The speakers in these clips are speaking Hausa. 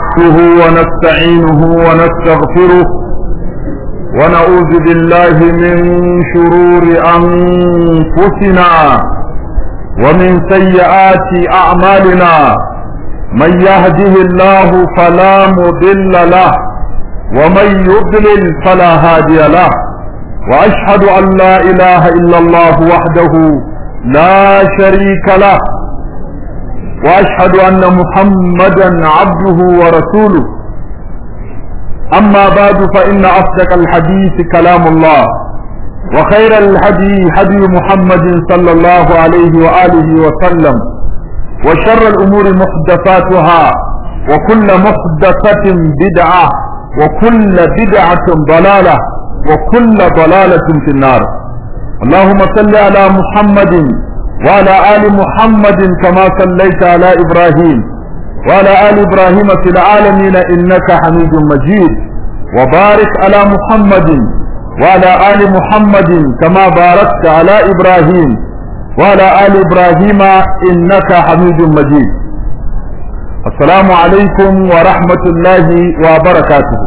نحمده ونستعينه ونستغفره ونعوذ بالله من شرور أنفسنا ومن سيئات أعمالنا من يهده الله فلا مضل له ومن يضلل فلا هادي له وأشهد أن لا إله إلا الله وحده لا شريك له واشهد ان محمدا عبده ورسوله اما بعد فان اصدق الحديث كلام الله وخير الهدي هدي محمد صلى الله عليه واله وسلم وشر الامور محدثاتها وكل محدثه بدعه وكل بدعه ضلاله وكل ضلاله في النار اللهم صل على محمد وعلى آل محمد كما صليت على إبراهيم وعلى آل إبراهيم في العالمين إنك حميد مجيد وبارك على محمد وعلى آل محمد كما باركت على إبراهيم وعلى آل إبراهيم إنك حميد مجيد السلام عليكم ورحمة الله وبركاته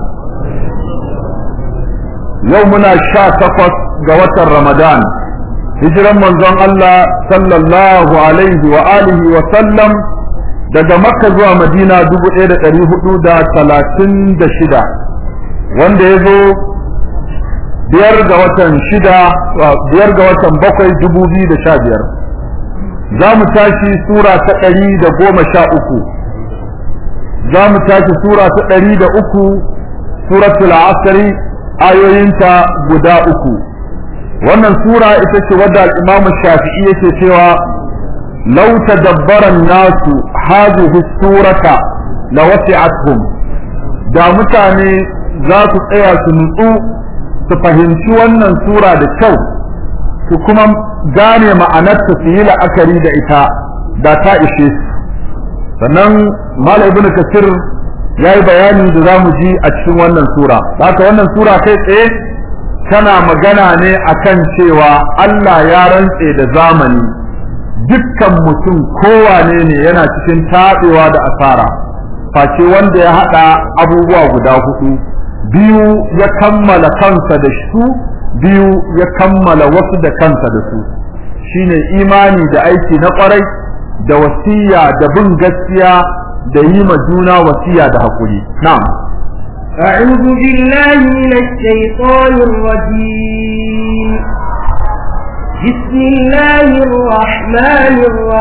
يومنا الشاكفة قوة رمضان hijiran manzon Allah sallallahu alaihi wa alihi wa sallam daga makka zuwa madina dubu ɗaya da ɗari hudu da talatin da shida wanda ya zo biyar ga watan shida biyar ga watan bakwai dubu biyu da sha biyar za mu tashi sura ta ɗari da goma sha uku za mu tashi sura ta ɗari da uku suratul asri ayoyinta guda uku wannan sura ita ce wadda al-Imam Shafi'i yake cewa law tadabbara nasu hadhihi surata la wasi'atuhum da mutane za su tsaya su nutsu su fahimci wannan sura da kyau su kuma gane ma'anarta su yi la'akari da ita da ta ishe su sannan Malam Ibn Kasir ya yi bayani da za mu ji a cikin wannan sura haka wannan sura kai tsaye tana magana ne akan cewa Allah ya rantse da zamani dukkan mutum kowane ne yana cikin taɓewa da asara face wanda ya haɗa abubuwa guda hudu biyu ya kammala kansa da su biyu ya kammala wasu da kansa da su shine imani da aiki na ƙwarai da wasiya da bin gaskiya da yi ma juna wasiya da haƙuri na'am أعوذ بالله من الشيطان الرجيم بسم الله الرحمن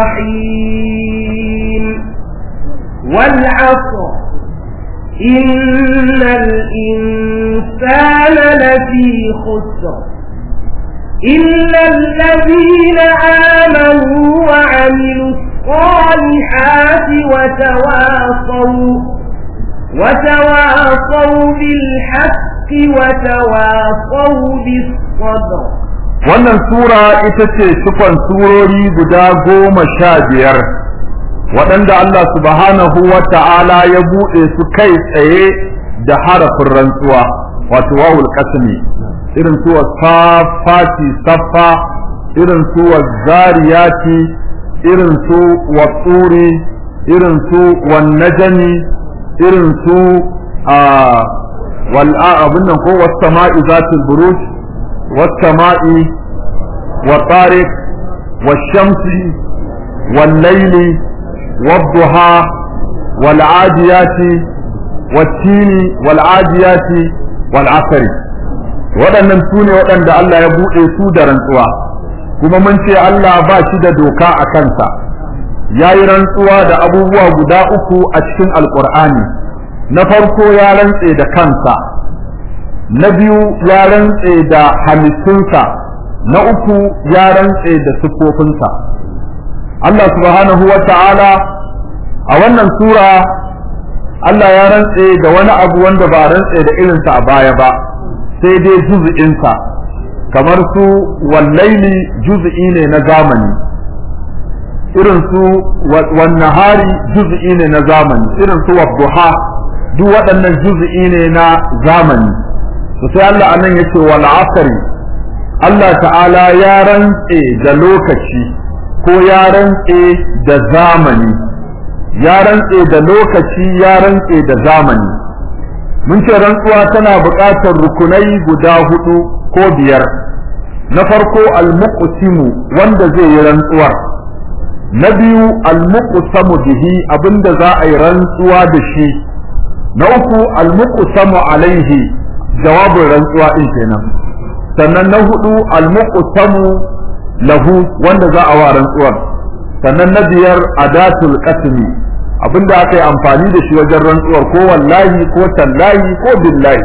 الرحيم والعصر إن الإنسان لفي خسر إلا الذين آمنوا وعملوا الصالحات وتواصوا وتواصوا بالحق وتواصوا بالصبر wannan sura ita ce cikon surori guda goma sha biyar waɗanda Allah subhanahu wa ta'ala ya buɗe su kai tsaye da harafin rantsuwa wato wawul kasmi irin su safati saffa irin su zariyati irin su watsuri irin su wan najmi irin su a wal'a abin nan ko wasu sama'i zatul buruj wasu sama'i wa tariq wa shamsi wal laili wad duha wal adiyati wat tini wal adiyati wal asri waɗannan su ne waɗanda Allah ya buɗe su da rantsuwa kuma mun ce Allah ba shi da doka a kansa ya yi rantsuwa da abubuwa guda uku a cikin alkur'ani na farko ya rantse da kansa na biyu ya rantse da halittunsa na uku ya rantse da siffofinsa Allah subhanahu wa ta'ala a wannan sura Allah ya rantse da wani abu wanda ba rantse da irinsa a baya ba sai dai juz'insa kamar su wallaili juz'i ne na zamani irin su wannahari juz'i ne na zamani irin su wadduha duk waɗannan juz'i ne na zamani to sai Allah anan yace wal asri Allah ta'ala ya rantse da lokaci ko ya rantse da zamani ya rantse da lokaci ya rantse da zamani mun ce rantsuwa tana buƙatar rukunai guda hudu ko biyar na farko almuqsimu wanda zai yi rantsuwar na biyu almuqsamu bihi abinda za a yi rantsuwa da shi na uku almuqsamu alaihi jawabin rantsuwa din kenan sannan na hudu almuqsamu lahu wanda za a wa rantsuwar sannan na biyar adatul qasmi abinda aka yi amfani da shi wajen rantsuwar ko wallahi ko tallahi ko billahi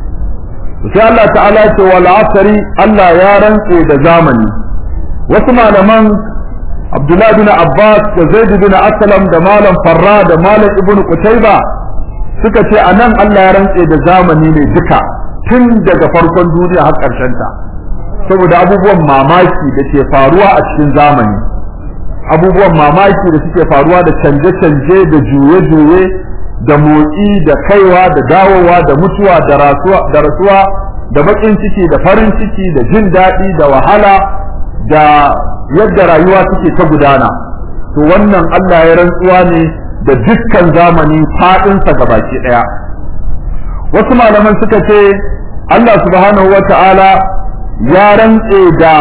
sai Allah ta'ala ce wal asri Allah ya rantse da zamani wasu malaman Abdullah bin Abbas da Zaid bin Aslam da malam Farra da malam Ibn Qutayba suka ce anan Allah ya rantse da zamani ne duka tun daga farkon duniya har ƙarshen ta saboda abubuwan mamaki da ke faruwa a cikin zamani abubuwan mamaki da suke faruwa da canje-canje da juye-juye da motsi da kaiwa da dawowa da mutuwa da rasuwa da rasuwa da bakin ciki da farin ciki da jin daɗi da wahala da yadda rayuwa suke ta gudana to wannan Allah ya rantsuwa ne da dukkan zamani faɗinsa gabaki ɗaya wasu malaman suka ce Allah subhanahu wa ta'ala ya rantse da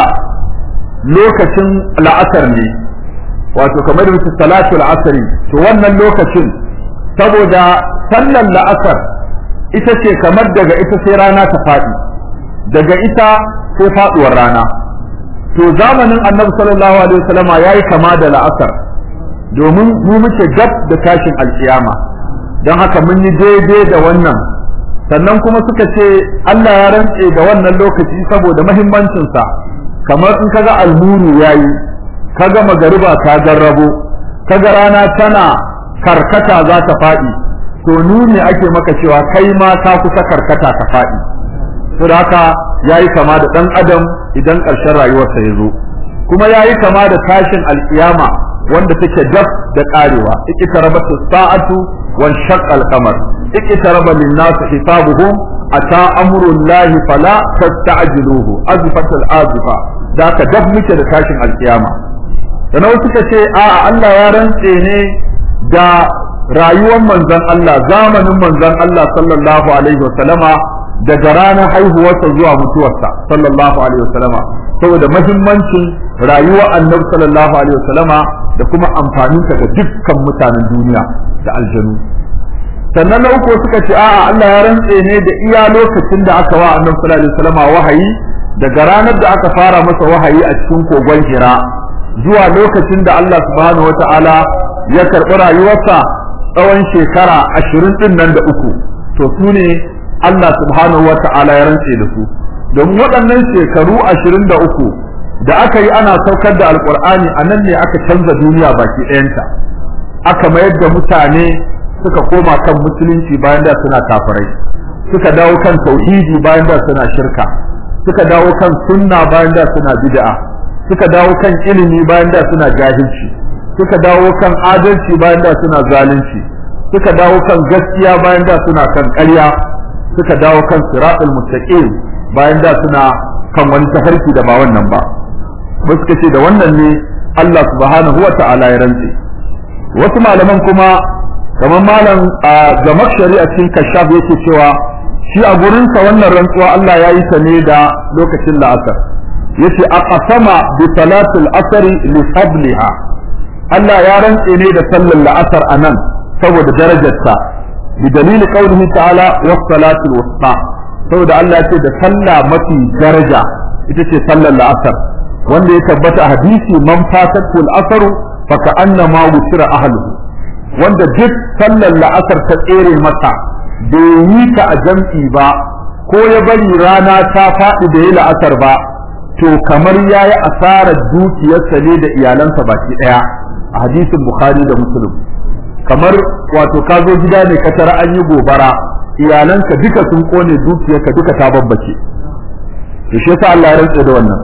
lokacin la'asar ne wato kamar da salatu al'asari to wannan lokacin saboda sallar la'asar ita ce kamar daga ita sai rana ta faɗi daga ita sai faɗuwar rana to zamanin annabi sallallahu alaihi wasallam yayi kama da la'asar domin mu muke gab da tashin alkiyama don haka mun yi daidai da wannan sannan kuma suka ce Allah ya rantse da wannan lokaci saboda muhimmancinsa kamar in kaga almuru yayi kaga magariba ta garrabo kaga rana tana karkata za ta faɗi to nuni ake maka cewa kai ma ka kusa karkata ka faɗi to da haka yayi kama da dan adam idan ƙarshen rayuwarsa ya zo kuma yayi kama da tashin alkiyama wanda take daf da karewa ikitarabatu sa'atu wan shaqqa al-qamar ikitaraba lin-nas hisabuhum ata amrullahi fala tasta'jiluhu azfatul azifa da ka daf muke da tashin alkiyama sannan suka ce a'a Allah ya rantse ne da rayuwar manzon Allah zamanin manzon Allah sallallahu alaihi wasallama daga ranar haihuwarsa zuwa mutuwarsa sallallahu alaihi wasallama saboda muhimmancin rayuwar annabi sallallahu alaihi wasallama da kuma amfaninta ga dukkan mutanen duniya da aljanu sannan na uku suka ce a'a Allah ya rantse ne da iya lokacin da aka wa annabi sallallahu alaihi wasallama wahayi daga ranar da aka fara masa wahayi a cikin kogon Hira zuwa lokacin da Allah subhanahu wata'ala ya karɓi rayuwarsa tsawon shekara ashirin ɗin nan da uku to su ne Allah subhanahu wata'ala ya rantse da su domin waɗannan shekaru ashirin da uku da aka yi ana saukar da alƙur'ani a nan ne aka canza duniya baki ɗayanta aka mayar da mutane suka koma kan musulunci bayan da suna kafirai suka dawo kan tauhidi bayan da suna shirka suka dawo kan sunna bayan da suna bid'a suka dawo kan ilimi bayan da suna jahilci suka dawo kan adalci bayan da suna zalunci suka dawo kan gaskiya bayan da suna kan ƙarya suka dawo kan siratul mustaqim bayan da suna kan wani tafarki da ba wannan ba ba suka ce da wannan ne Allah subhanahu wa ta'ala ya rantse wasu malaman kuma kamar malam a zamak shari'a cikin kashaf yake cewa shi a gurinsa wannan rantsuwa Allah ya yi ta ne da lokacin la'asar yace aqsama bi salatil asri li fadliha Allah ya rantse ne da sallar la'asar anan saboda darajarta bi dalili qawlihi ta'ala was salatul wusta saboda Allah ya ce da sallah mafi daraja ita ce sallar la'asar wanda ya tabbata a hadisi man fatatul asru fa ka'annama wutira ahluhu wanda duk sallar la'asar ta tsere masa bai yi ta a jam'i ba ko ya bari rana ta faɗi da yi la'asar ba to kamar ya yi asarar dukiyarsa ne da iyalansa baki ɗaya a hadisin bukhari da muslim kamar wato ka zo gida ne ka tara an yi gobara iyalanka duka sun kone dukiyarka duka ta babbace to shi yasa Allah ya rantsa da wannan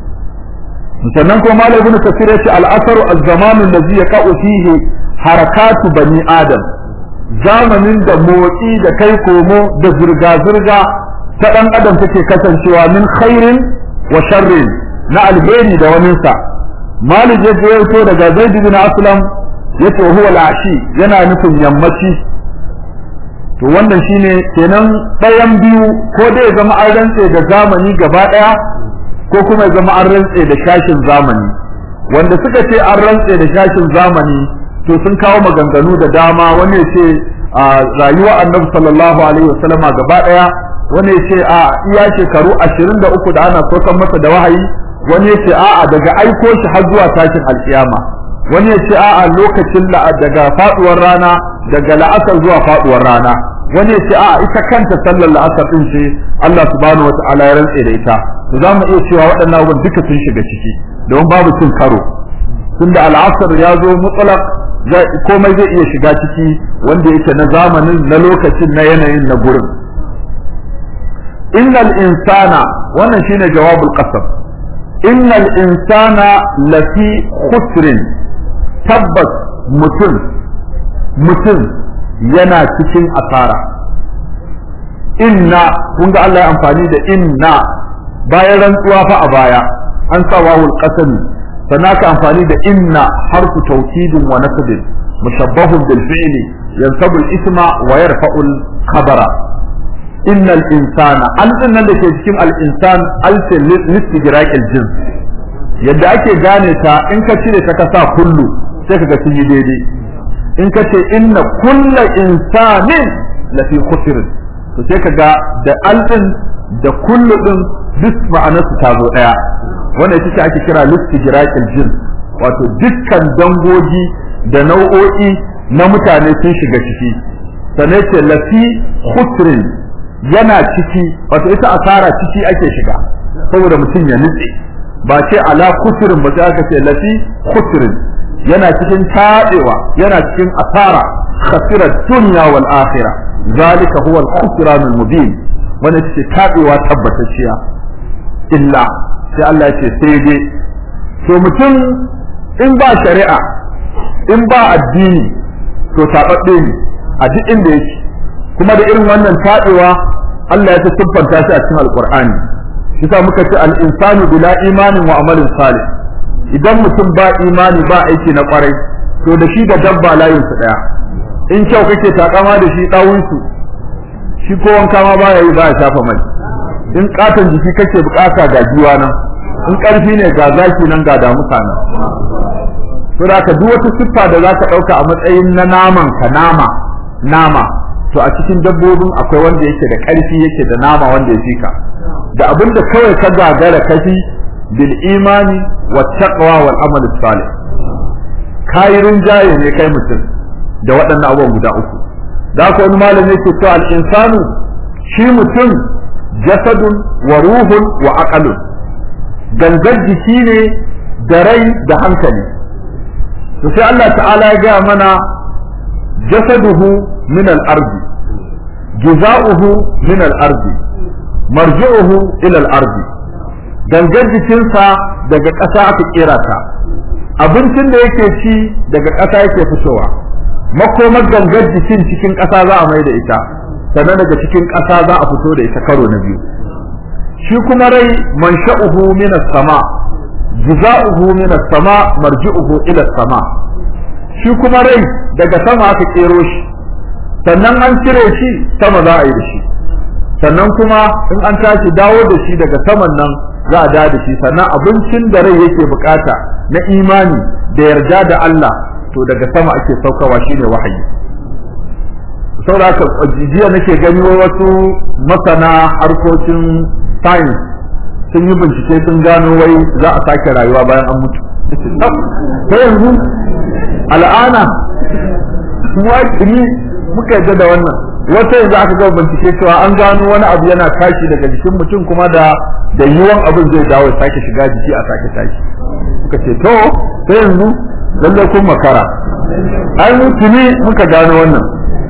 sannan kuma malam ibn kasir yace al-asaru az-zamanu allazi yaqa'u fihi harakatu bani adam zamanin da motsi da kai komo da zirga zirga ta dan adam take kasancewa min khairin wa sharrin na alheri da waninsa malik ya to daga zaid bin aslam yace huwa al-ashi yana nufin yammaci to wannan shine kenan ɗayan biyu ko dai ya zama an rantse da zamani gaba ɗaya ko kuma ya zama an rantse da shashin zamani wanda suka ce an rantse da shashin zamani to sun kawo maganganu da dama wani ya ce a rayuwa annabi sallallahu alaihi wasallama gaba ɗaya wani ya ce a iya shekaru ashirin da uku da ana sokan masa da wahayi wani ya ce a'a daga aiko shi har zuwa tashin alkiyama wani ya ce a'a lokacin daga faduwar rana daga la'asar zuwa faduwar rana wani ya ce a'a ita kanta sallar la'asar din ce Allah subhanahu wata'ala ya rantse da ita to za mu iya cewa waɗannan abubuwan duka sun shiga ciki don babu cin karo tunda al'asar ya zo mutlaq komai zai iya shiga ciki wanda yake na zamanin na lokacin na yanayin na gurin innal insana wannan shine jawabul qasam innal insana lafi khusrin tabbas mutum mutum yana cikin asara inna kun ga Allah ya amfani da inna bayan rantsuwa fa a baya an sa wawul qasami sannan ka amfani da inna harfu tawkidin wa nasbin mushabbahun bil fi'li yansabu al isma wa yarfa'u al khabara innal insana an nan da ke cikin al insan al listigraq al jins yadda ake gane ta in ka cire ta ka sa kullu sai kaga sun yi daidai in ka ce inna kulla insanin lafi khusr to sai kaga da alɗin da kullu din duk ma'anar su ta zo daya wanda ita ce ake kira listijraqil jins wato dukkan dangogi da nau'o'i na mutane sun shiga ciki sannan ce lafi khusrin yana ciki wato ita asara ciki ake shiga saboda mutum ya nutse ba ce ala khusrin ba sai aka ce lafi khusrin yana cikin taɗewa yana cikin asara khasira dunya wal akhirah zalika huwa al-khusran al-mubin wanda ce taɗewa tabbatacciya illa sai Allah ya ce sai dai to mutum in ba shari'a in ba addini to taɓaɓɓe ne a duk inda yake kuma da irin wannan taɗewa Allah ya ta siffanta shi a cikin alqur'ani shi muka ce al-insanu bila imanin wa amalin salih idan mutum ba imani ba aiki na kwarai to da shi da dabba layin su daya in kyau kake takama da shi dawun su shi ko wanka ma baya yi ba ya shafa mai in katon jiki kake bukata ga jiwa nan in karfi ne ga zaki nan ga damusa nan to da ka duk wata siffa da zaka dauka a matsayin na naman ka nama nama to a cikin dabbobin akwai wanda yake da karfi yake da nama wanda ya fika da abinda kawai ka gagara kafi bil imani wa taqwa wal amal salih kai rinjaye ne kai mutum da waɗannan abubuwan guda uku da haka wani malami yake cewa al insanu shi mutum jasadun wa ruhun wa aqalun gangar jiki ne da rai da hankali to sai Allah ta'ala ya ga mana jasaduhu min al-ardi juza'uhu min al-ardi marji'uhu ila al-ardi gangar jikinsa daga ƙasa aka kera ta abincin da yake ci daga ƙasa yake fitowa makomar gangar jikin cikin ƙasa za a mai da ita sannan daga cikin ƙasa za a fito da ita karo na biyu shi kuma rai mansha'uhu min as-sama juza'uhu min as-sama marji'uhu ila as-sama shi kuma rai daga sama aka kero shi sannan an cire shi sama za a yi da shi sannan kuma in an tashi dawo da shi daga saman nan za a da da shi sannan abincin da rai yake bukata na imani da yarda da Allah to daga sama ake saukawa shine wahayi saboda haka jiya nake gani wasu masana harkokin science sun yi bincike sun gano wai za a sake rayuwa bayan an mutu ta yanzu al'ana wakili muka yadda da wannan wata yanzu aka ga bincike cewa an gano wani abu yana tashi daga jikin mutum kuma da da yiwon abin zai dawo ya sake shiga jiki a sake tashi muka ce to sai yanzu lallai kun makara ai mutuni muka gano wannan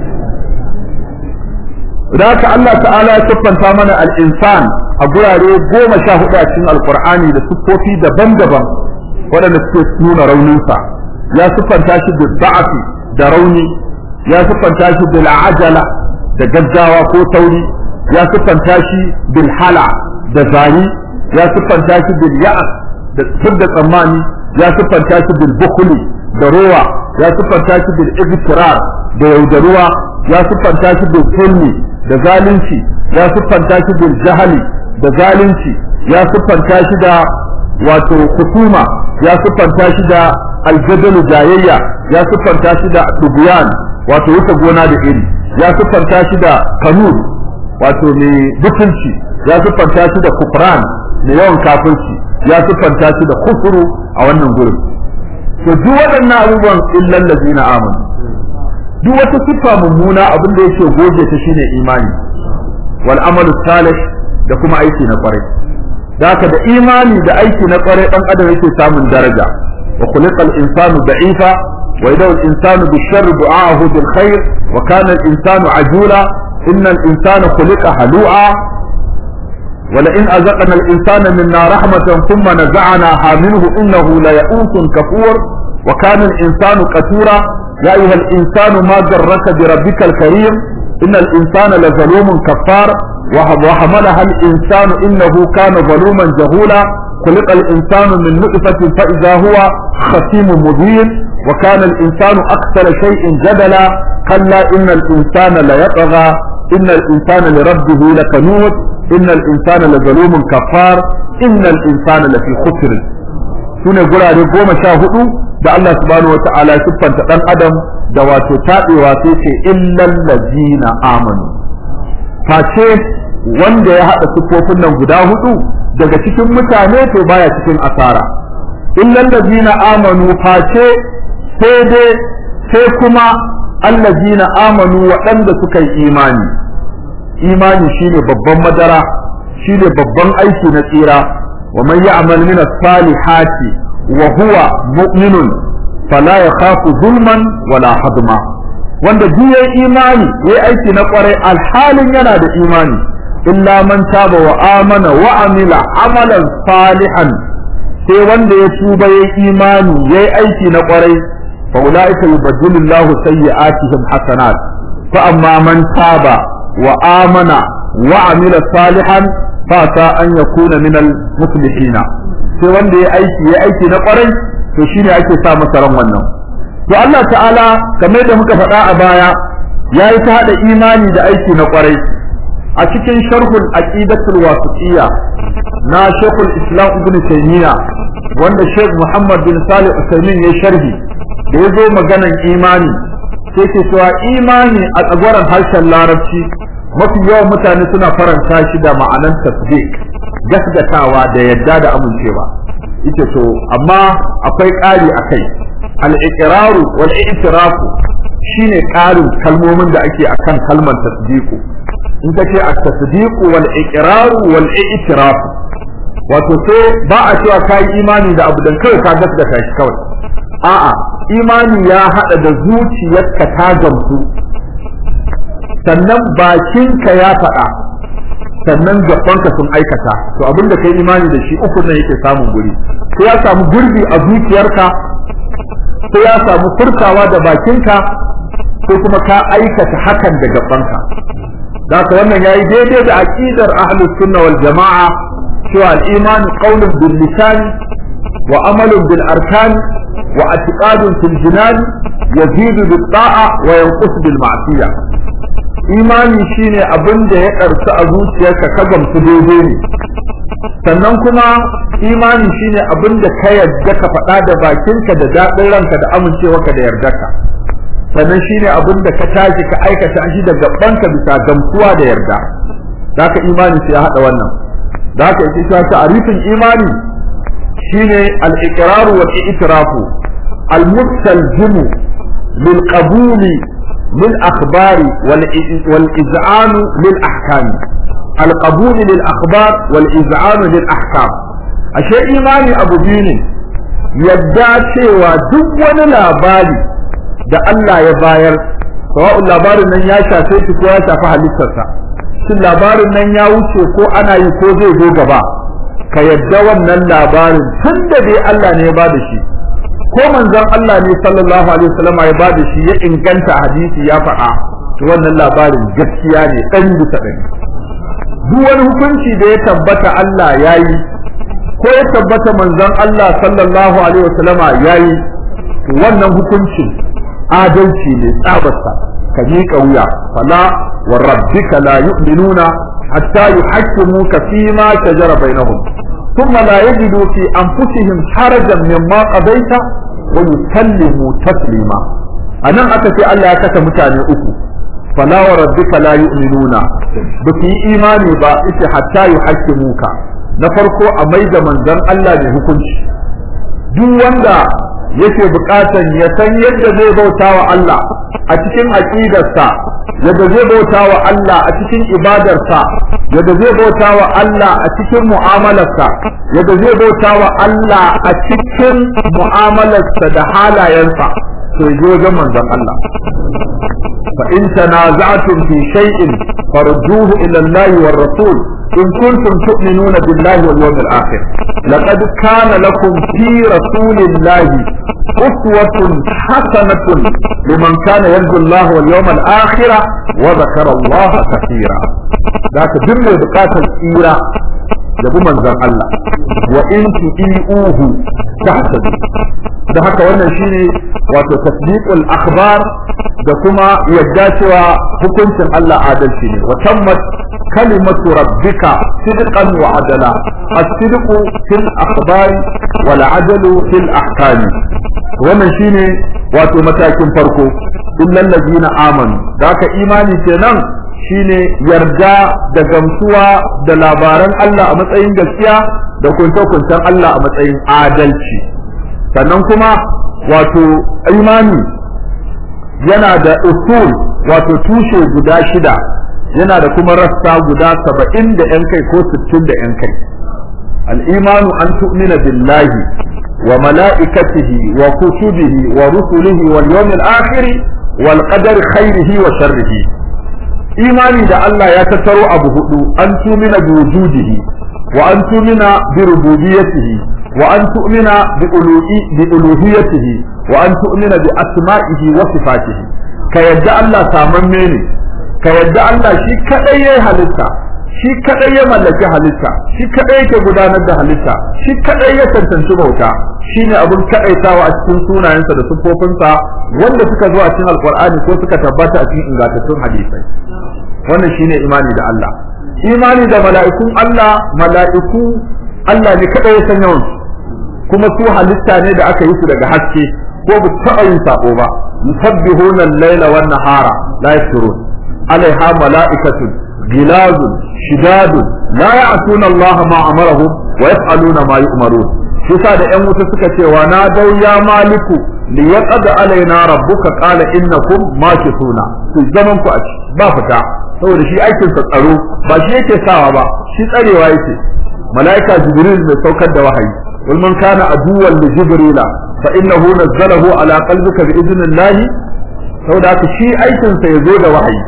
da haka Allah ta'ala ya siffanta mana al-insan a gurare goma sha hudu a cikin alkur'ani da siffofi daban-daban waɗanda suke nuna rauninsa ya siffanta shi da ba'afi da rauni ya siffanta shi bil ajala da gaggawa ko tauri ya siffanta shi bil hala da zari ya siffanta shi bil ya'as da da tsammani ya siffanta shi bil bukhli da rowa ya siffanta shi bil ibtirar da yaudaruwa ya siffanta shi bil zulmi da zalunci ya siffanta shi bil jahali da zalunci ya siffanta shi da wato kusuma ya siffanta shi da aljadalu jayayya ya siffanta shi da dubuyan wato wuce gona da iri ya siffanta shi da kanun wato mai butulci ya siffanta shi da kufran mai yawan kafirci ya siffanta shi da kufuru a wannan gurin to duk waɗannan abubuwan illal ladina amanu duk wata siffa mummuna abin da yake goge ta shine imani wal amalu salih da kuma aiki na kwarai haka da imani da aiki na kwarai dan adam yake samun daraja wa khuliqal insanu da'ifa wa idaw al insanu bishar du'ahu bil khair wa kana al insanu ajula innal insana khuliqa halu'a ولئن أذقنا الإنسان منا رحمة ثم نزعناها منه إنه ليئوس كفور وكان الإنسان قتورا يا أيها الإنسان ما جرك بربك الكريم إن الإنسان لظلوم كفار وحملها الإنسان إنه كان ظلوما جهولا خلق الإنسان من نطفة فإذا هو خصيم مبين وكان الإنسان أكثر شيء جدلا كلا إن الإنسان ليطغى إن الإنسان لربه لكنود إن الإنسان لظلوم كفار إن الإنسان لفي خسر sune gurare goma sha hudu da Allah subhanahu wata'ala ya siffanta dan adam da wato tabewa sai ce illal ladina amanu face wanda ya hada siffofin nan guda hudu daga cikin mutane to baya cikin asara illal ladina amanu face sai dai sai kuma allazina amanu waɗanda suka yi imani imani shine babban madara shine babban aiki na tsira wa man ya'mal min as-salihati wa huwa mu'minun fala yakhafu zulman wala hadma wanda duk yayi imani yayi aiki na kwarai alhalin yana da imani illa man taba wa amana wa amila amalan salihan sai wanda ya tuba yayi imani yayi aiki na kwarai fa ulaika yubaddilu Allahu sayyi'atihim hasanat fa amma man taba wa amana wa amila salihan fa ta an yakuna min al-muflihin sai wanda ya aiki ya aiki na kwarai to shine ake sa masa ran wannan to Allah ta'ala kamar da muka faɗa a baya yayi ta hada imani da aiki na kwarai a cikin sharhul aqidatul wasitiyya na Sheikhul Islam Ibn Taymiyyah wanda Sheikh Muhammad bin Salih Usaimin ya sharhi da yazo maganan imani sai ke cewa imani a tsagwaron harshen larabci mafi yawan mutane suna faranta shi da ma'anan tasdiq gasgatawa da yadda da amincewa ita to amma akwai ƙari a kai al-iqraru wal i'tirafu shine ƙarin kalmomin da ake akan kalmar tasdiqu in ka ce at-tasdiqu wal iqraru wal i'tirafu wato sai ba a cewa kai imani da abu dan kawai ka gaskata shi kawai a'a imani ya hada da zuciyarka ta gamsu sannan bakinka ya faɗa sannan gabanka sun aikata to abinda kai imani da shi uku nan yake samun guri sai ya samu gurbi a zuciyarka sai ya samu furtawa da bakinka ko kuma ka aikata hakan da gabanka haka wannan yayi daidai da aqidar ahlus sunna wal jamaa cewa al-iman qawlun bil lisan wa amalun bil arkan wa i'tiqadun fil jinan yazidu bit ta'a wa yanqus bil ma'siyah imani shine abin da ya karsu a zuciyarka ka gamsu daidai ne sannan kuma imani shine abin da ka yarda ka faɗa da bakinka da daɗin ranka da amincewarka da yardarka sannan shine abin da ka tashi ka aikata shi da gabanka bisa gamsuwa da yarda zaka imani sai ya haɗa wannan zaka yi cewa ta'rifin imani shine al-iqraru wal i'tirafu al-mustalzimu lil qabuli للأخبار والإذعان للأحكام القبول للأخبار والإذعان للأحكام أشياء إيماني أبو دين يدعى شيء دون labari da Allah ya bayar sawa'un labarin nan ya shafe shi ko ya shafi halittarsa shin labarin nan ya wuce ko ana yi ko zai zo gaba ka yadda wannan labarin tun da dai Allah ne ya bada shi ko manzon Allah ne sallallahu alaihi wasallam ya bada shi ya inganta hadisi ya faɗa to wannan labarin gaskiya ne ɗan bisa ɗari duk wani hukunci da ya tabbata Allah ya yi ko ya tabbata manzon Allah sallallahu alaihi wasallama ya yi to wannan hukuncin adalci ne tsabarsa ka miƙa wuya fala wa rabbika la yu'minuna hatta yuhakkimuka fi ma shajara bainahum thumma la yajidu fi anfusihim harajan mimma qadaita wa yusallimu taslima anan aka ce Allah ya kasa mutane uku fala wa rabbika la yu'minuna ba su yi imani ba ita hatta yuhakkimuka na farko a maida manzon Allah ne hukunci duk wanda yake bukatan ya san yadda zai bauta wa Allah a cikin aqidarsa yadda zai bauta wa Allah a cikin ibadarsa yadda zai bauta wa Allah a cikin mu'amalarsa yadda zai bauta wa Allah a cikin mu'amalarsa da halayensa to je wajen manzon Allah fa in tanaza'tum fi shay'in farudduhu ila Allah war rasul in kuntum tu'minuna billahi wal yawmil akhir laqad kana lakum fi rasulillahi uswatun hasanatun liman kana yarju Allah wal yawmal akhir wa dhakara Allah kathira da ka duk mai bukatar tsira da bi manzon Allah wa in tu'iuhu tahtadu da haka wannan shine wato tasdiqul akhbar da kuma yadda cewa hukuncin Allah adalci ne wa tammat kalimatu rabbika sidqan wa adala as-sidqu fil akhbari wal adalu fil ahkami wannan shine wato matakin farko illal ladina amanu da haka imani kenan shine yarda da gamsuwa da labaran Allah a matsayin gaskiya da kunce-kuncen Allah a matsayin adalci sannan kuma wato imani yana da usul wato tushe guda shida yana da kuma rassa guda saba'in da yan kai ko sittin da yan kai al'imanu an tu'mina billahi wa mala'ikatihi wa kutubihi wa rusulihi wal yawmil akhir wal qadari khairihi wa sharrihi imani da Allah ya tattaro abu hudu an tumina bi wujudihi wa an tumina bi rububiyyatihi wa an tu'mina bi uluhi bi uluhiyyatihi wa an tu'mina bi asma'ihi wa sifatihi ka yadda Allah samamme ne ka yadda Allah shi kadai yayi halitta shi kadai ya mallaki halitta shi kadai yake gudanar da halitta shi kadai ya tantance bauta shine abun kadaitawa a cikin sunayensa da sifofinsa wanda suka zo a cikin alqur'ani ko suka tabbata a cikin ingantattun hadisai wannan shine imani da Allah imani da mala'ikun Allah mala'iku Allah ne kadai ya san yawan kuma su halitta ne da aka yi su daga haske ko ba taɓa yin sako ba yusabbihuna al-laila wan nahara la yashurun alaiha mala'ikatun gilazun shidadun la ya'tuna Allah ma amarahum wa yaf'aluna ma yu'marun yasa da ƴan wuta suka ce wa na dau ya maliku li yaqad alaina rabbuka qala innakum makithuna ku zaman ku a ci ba fita saboda shi aikin sa tsaro ba shi yake sawa ba shi tsarewa yake malaika jibril mai saukar da wahayi wal man kana aduwwan li jibrila fa innahu nazzalahu ala qalbika bi idnillahi saboda haka shi aikin sa yazo da wahayi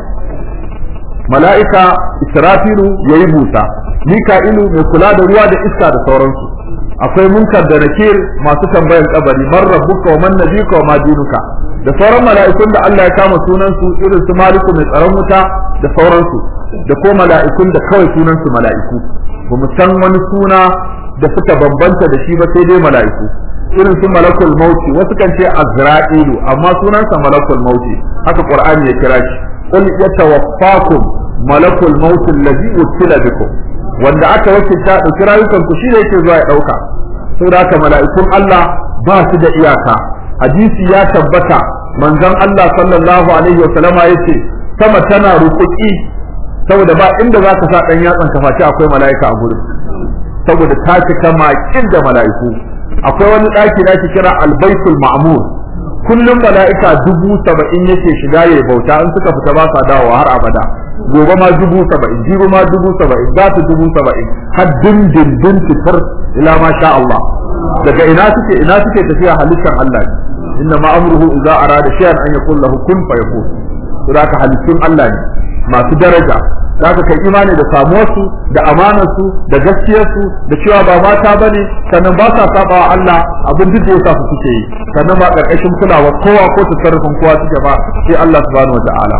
mala'ika israfilu yayi busa mika'ilu mai kula da ruwa da iska da sauransu akwai munkar da nakir masu tambayar kabari man rabbuka wa man nabiyuka wa ma dinuka da sauran mala'ikun da Allah ya kama sunan su irin su maliku mai tsaron wuta da sauransu da ko mala'ikun da kawai sunan su mala'iku ba mu san wani suna da suka bambanta da shi ba sai dai mala'iku irin su malakul mauti wasu kan ce azra'ilu amma sunansa malakul mauti haka qur'ani ya kira shi qul yatawaffakum malakul mauti allazi wukila bikum wanda aka wakilta dauki rayukan ku shine yake zuwa ya dauka saboda haka mala'ikun Allah ba su da iyaka hadisi ya tabbata manzon Allah sallallahu alaihi wa sallama yace sama tana rukuki saboda ba inda za ka sa dan yatsan ka face akwai mala'ika a gurin saboda ta cika makin da mala'iku akwai wani daki da ake kira albaitul ma'mur kullum mala'ika dubu saba'in yake shiga ya bauta in suka fita ba sa dawowa har abada gobe ma dubu saba'in jibi ma dubu saba'in za su dubu saba'in har dindindin fitar ila ma sha Allah daga ina suke ina suke tafiya halittar Allah ne inna ma amruhu idza arada shay'an an yaqul lahu kun fayakun saboda halittun Allah ne masu daraja zaka kai imani da samuwarsu da amanarsu da gaskiyarsu da cewa ba mata bane sannan ba sa saba wa Allah abin duk da yasa su suke yi sannan ba karkashin kulawa kowa ko tasarrufin kowa suke ba sai Allah subhanahu wataala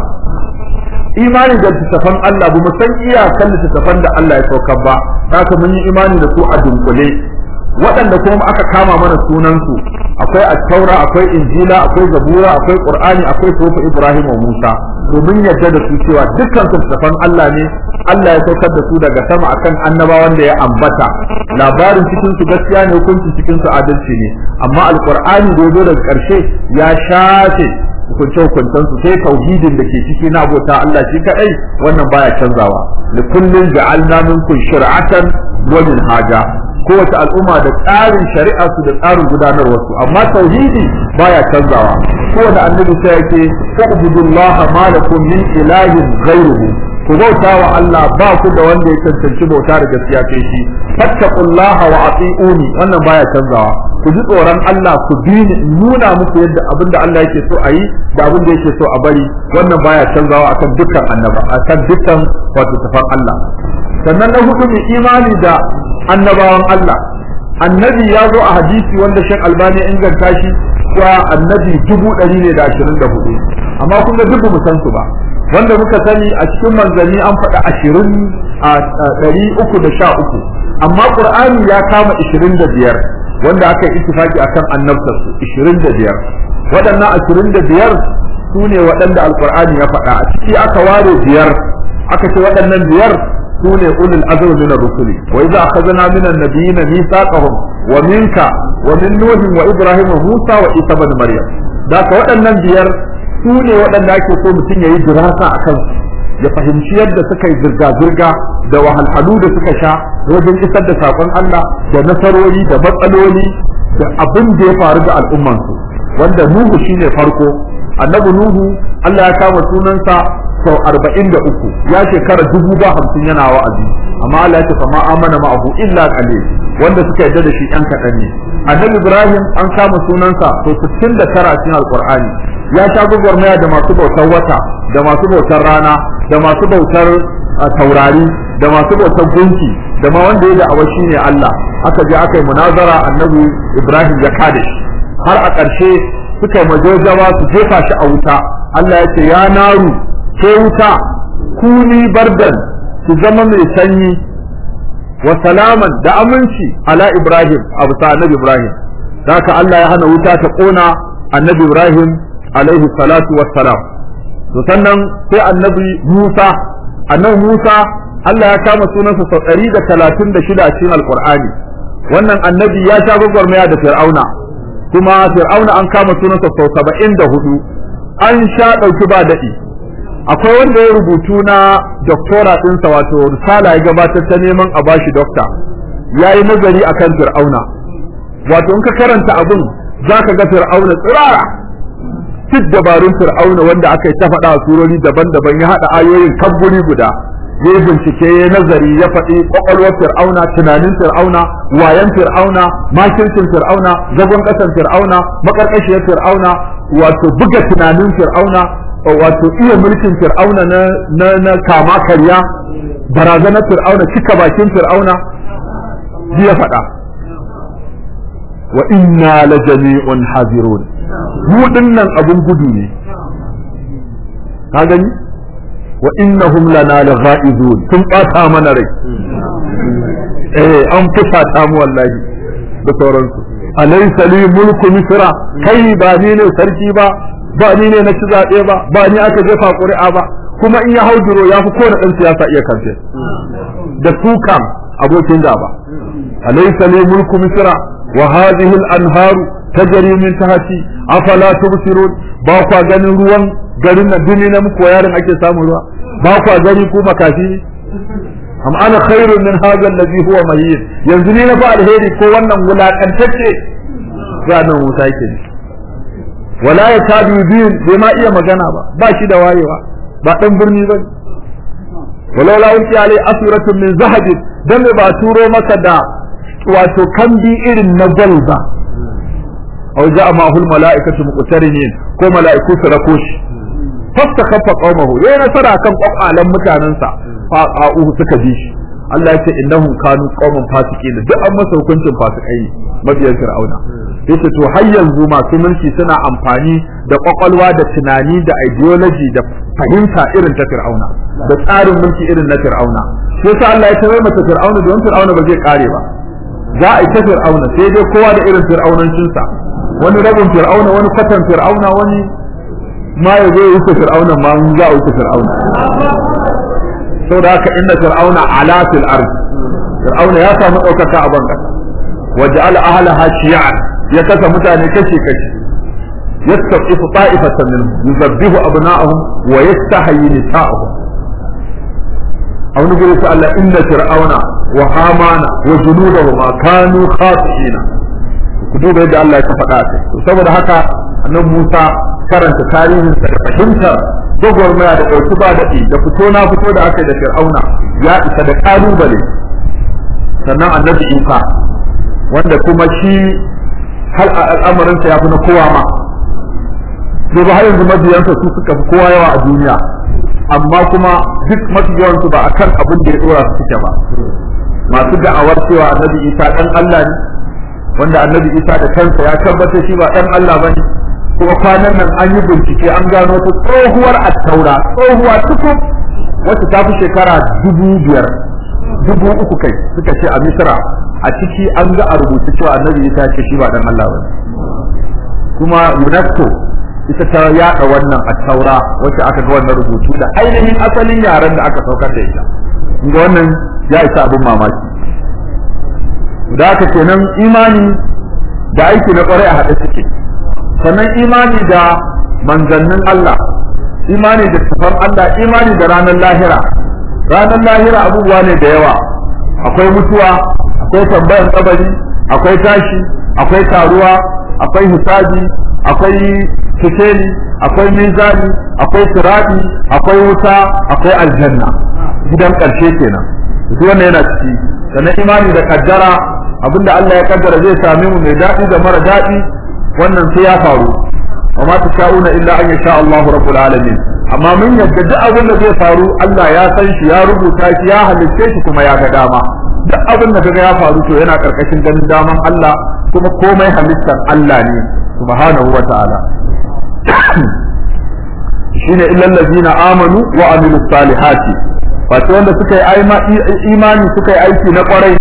imani da littattafan Allah ba mu san iyakan littattafan da Allah ya saukar ba haka mun yi imani da su a dunkule waɗanda kuma aka kama mana sunansu akwai attaura akwai injila akwai zabura akwai qur'ani akwai sufu ibrahim wa musa domin yadda da su cewa dukkan su tafan Allah ne Allah ya saukar da su daga sama akan annabawan da ya ambata labarin cikin su gaskiya ne hukunci cikin su adalci ne amma alqur'ani da yazo daga ƙarshe ya shafe hukunce hukuncen su sai tauhidin da ke ciki na abota Allah shi kadai wannan baya canzawa li kullin ja'alna minkum shir'atan wa minhaja kowace al'umma da tsarin shari'a su da tsarin gudanarwar su amma tauhidi baya canzawa kowane annabi sai yake ubudullaha ma lakum min ilahin ghayruhu ku bauta wa Allah ba ku da wanda ya cancanci bauta da gaskiya sai shi fattaqullaha wa ati'uni wannan baya canzawa ku ji tsoron Allah ku bi ni nuna muku yadda abinda Allah yake so a yi da abinda yake so a bari wannan baya canzawa akan dukkan annaba akan dukkan wato tafan Allah sannan na hudu mai imani da annabawan Allah annabi ya zo a hadisi wanda Sheikh Albani ya inganta shi cewa annabi dubu ɗari ne da ashirin da hudu amma kun ga dubu mu san su ba wanda muka sani a cikin manzanni an faɗa ashirin a ɗari uku da sha uku amma Qur'ani ya kama ishirin da biyar wanda aka yi ittifaki akan annabtar su ishirin da biyar waɗannan ashirin da biyar su ne waɗanda alƙur'ani ya faɗa a ciki aka ware biyar aka ce waɗannan biyar su ne ulul azmi min ar-rusuli wa idza akhadna min an-nabiyyin mithaqahum wa minka wa min nuh wa ibrahim wa musa wa isa ibn maryam da ka waɗannan biyar su ne waɗanda ake so mutum yayi dirasa akan ya fahimci yadda suka yi zirga-zirga da wahalhalu da suka sha wajen isar da saƙon Allah da nasarori da matsaloli da abin da ya faru da al'ummansu wanda Nuhu shine farko annabi Nuhu Allah ya kama sunansa sau arba'in da uku ya shekara dubu ba hamsin yana wa'azi amma Allah ya ce fa ma amana ma'ahu illa qalil wanda suka yarda da shi ɗan kaɗan ne annabi Ibrahim an kama sunansa sau sittin da tara cikin alƙur'ani ya sha gwagwarmaya da masu bautar wata da masu bautar rana da masu bautar taurari da masu bautar gunki da ma wanda ya da'awa shi ne Allah aka je aka yi munazara annabi Ibrahim ya kada shi har a ƙarshe suka yi majojawa su jefa shi a wuta Allah ya ce ya naru ke wuta kuni bardan ki zama mai sanyi wa salaman da aminci ala Ibrahim abu ta annabi Ibrahim da haka Allah ya hana wuta ta ƙona annabi Ibrahim alaihi salatu wassalam to sannan sai annabi Musa annabi Musa Allah ya kama sunansa sau ɗari da talatin da shida a cikin Alƙur'ani wannan annabi ya sha gwagwarmaya da Fir'auna kuma Fir'auna an kama sunansa sau saba'in da hudu an sha ɗauki ba daɗi akwai wanda ya rubutu na doktora ɗinsa wato risala ya gabatar ta neman a bashi dokta ya yi nazari akan Fir'auna wato in ka karanta abin za ka ga Fir'auna tsirara duk dabarun fir'auna wanda aka yi ta faɗa a surori daban-daban ya haɗa ayoyin kan guri guda ya bincike ya nazari ya faɗi ƙwaƙwalwar fir'auna tunanin fir'auna wayan fir'auna makircin fir'auna zagon ƙasan fir'auna maƙarƙashiyar fir'auna wato buga tunanin fir'auna wato iya mulkin fir'auna na na, na kama karya barazanar fir'auna cika bakin fir'auna ya faɗa wa inna la jami'un hazirun mu dinnan abun gudu ne ka gani wa innahum lana laghaizun sun bata mana rai eh an fusata mu wallahi da sauransu alaysa li mulku misra kai ba ni ne sarki ba ba ni ne na ci zaɓe ba ba ni aka jefa ƙuri'a ba kuma in ya hauduro ya fi kowane ɗan siyasa iya kamfe da su kam abokin gaba alaysa li mulku misra wa hadhihi al-anharu tajri min tahti afala tubsirun ba kwa ganin ruwan garin nan duni na muku yarin ake samun ruwa ba kwa gani ku makafi am ana khairun min hadha alladhi huwa mahin yanzu ni na fa alheri ko wannan wulakantacce zanen wuta yake ne wala ya tabi bin bai ma iya magana ba ba shi da wayewa ba dan birni ba walau la ulti alai asratun min zahabin dan ba turo maka da wato kambi irin na gwal ba aw ja'a ma'ahul mala'ikatu muqtarinin ko mala'iku su rako shi fasta kafa qaumahu yayi nasara kan kwakwalan mutanansa fa a'uhu suka bi shi Allah ya ce innahum kanu qauman fasiqin duk an masa hukuncin fasikai ne mabiyan fir'auna yace to har yanzu masu mulki suna amfani da kwakwalwa da tunani da ideology da fahimta irin ta fir'auna da tsarin mulki irin na fir'auna sai sa Allah ya tarar mata fir'auna don fir'auna ba zai kare ba za a yi ta fir'auna sai dai kowa da irin fir'aunancinsa wani rabin fir'auna wani kwatan fir'auna wani ma ya zo ya wuce fir'auna ma mun za a wuce fir'auna saboda haka inna fir'auna ala fil ard fir'auna ya samu ɗaukaka a ban kasa waja'ala ahlaha shi'an ya kasa mutane kashi kashi yastaqifu ta'ifatan minhum yuzabbihu abna'ahum wa yastahyi nisa'ahum aw nuguri ta Allah inna fir'auna wa hamana wa junudahuma kanu khati'ina ku duba yadda Allah ya faɗa ta saboda haka annabi Musa karanta tarihin sa da fahimtar gwagwarmaya da ɗauki ba daɗi da fito na fito da aka yi da fir'auna ya isa da ƙalubale sannan annabi Isa wanda kuma shi har al'amarinsa ya fi na kowa ma sai ba har yanzu mabiyansa su suka fi kowa yawa a duniya amma kuma duk mafi yawansu ba akan abin da ya dora su suke ba masu da'awar cewa annabi isa dan Allah ne wanda annabi isa da kansa ya tabbata shi ba dan Allah bane kuma kwanan nan an yi bincike an gano ta tsohuwar attaura tsohuwa tukun wacce ta fi shekara dubu biyar dubu uku kai suka ce a misra a ciki an ga a rubuce cewa annabi isa ce shi ba dan Allah bane kuma UNESCO ita ta yada wannan a taura wacce aka ga wannan rubutu da ainihin asalin yaren da aka saukar da ita inda wannan ya isa abin mamaki da aka kenan imani da aiki na kwarai a haɗe suke sannan imani da manzannin Allah imani da tafan Allah imani da ranar lahira ranar lahira abubuwa ne da yawa akwai mutuwa akwai tambayan kabari akwai tashi akwai taruwa akwai hisabi akwai fiteli akwai mizani akwai sirati akwai wuta akwai aljanna gidan ƙarshe kenan duk wannan yana ciki sannan imani da kaddara abinda Allah ya kaddara zai same mu mai daɗi da mara daɗi wannan sai ya faru wa ma tasha'una illa an yasha Allahu rabbul alamin amma mun yadda duk abin da zai faru Allah ya san shi ya rubuta shi ya halicce shi kuma ya ga dama duk abin da kaga ya faru to yana karkashin ganin daman Allah kuma komai halittar Allah ne subhanahu wa ta'ala shine illal ladina amanu wa amilus salihati wato wanda suka yi imani suka yi aiki na kwarai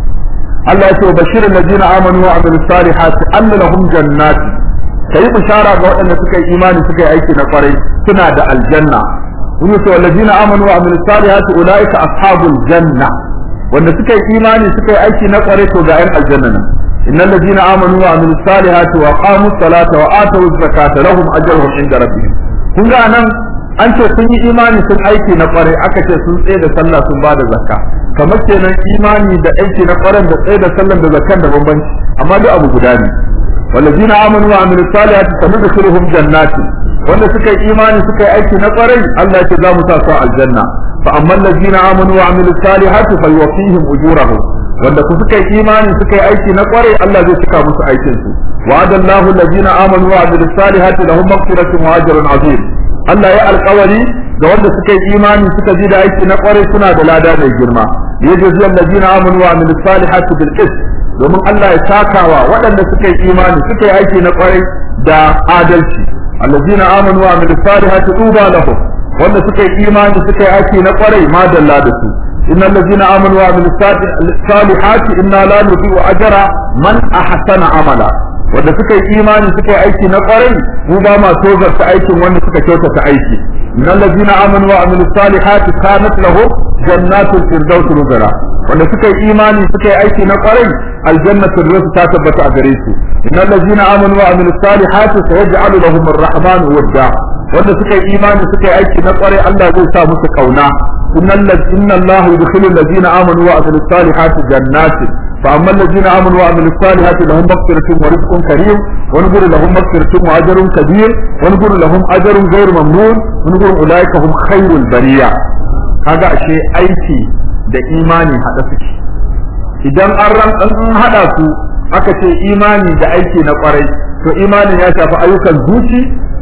Allah ya ce bashirin ladina amanu wa amilus salihati anna lahum jannati kai bishara ga waɗanda suka yi imani suka yi aiki na kwarai suna da aljanna kun yi cewa ladina amanu wa amilus salihati ulaika ashabul janna wanda suka yi imani suka yi aiki na kwarai to ga 'yan aljanna nan إن الذين آمنوا وعملوا الصالحات وأقاموا الصلاة وآتوا الزكاة لهم أجرهم عند ربهم kun ga nan an ce sun yi imani sun aiki na kwarai aka ce sun tsaye da sallah sun ba da zakka kamar kenan imani da aiki na kwarai da tsaye da sallah da zakkan da bambanci amma duk abu guda ne والذين آمنوا وعملوا الصالحات سندخلهم جنات wanda suka yi imani suka yi aiki na kwarai Allah ya ce za mu sa su aljanna fa amma allazina amanu wa amilu salihati fa yuwaffihim ujurahum wanda ku suka yi imani suka yi aiki na kwarai Allah zai cika musu aikin su wa'ada Allahu allazina amanu wa amilu salihati lahum maghfiratun wa ajrun azim Allah ya alƙawari ga wanda suka yi imani suka ji da aiki na kwarai suna da lada mai girma yajzi allazina amanu wa amilu salihati bil qist domin Allah ya sakawa waɗanda suka yi imani suka yi aiki na kwarai da adalci allazina amanu wa amilu salihati tuba lahum wanda suka yi imani suka yi aiki na kwarai ma dalla da su innal ladzina amanu wa amilu salihati inna la nudhi'u ajra man ahsana amala wanda suka yi imani suka yi aiki na kwarai mu ba ma tozarta aikin wanda suka kyautata aiki innal ladzina amanu wa amilu salihati kanat lahum jannatul firdaus nuzula wanda suka yi imani suka yi aiki na kwarai aljannatul firdaus ta tabbata a gare su innal ladzina amanu wa amilu salihati sayaj'alu lahum arrahman wadda wanda suka yi imani suka yi aiki na kwarai Allah zai sa musu kauna innal inna Allah yudkhilul ladzina amanu wa amilus salihati jannatin فأما الذين آمنوا وعملوا الصالحات لهم مغفرة ورزق كريم ونقول لهم مغفرة وأجر كبير ونقول لهم أجر غير ممنون ونقول أولئك هم خير البرية هذا شيء أيتي da imani haɗa suke idan an ran an haɗa su aka ce imani da aiki na ƙwarai to imanin ya shafi ayyukan zuci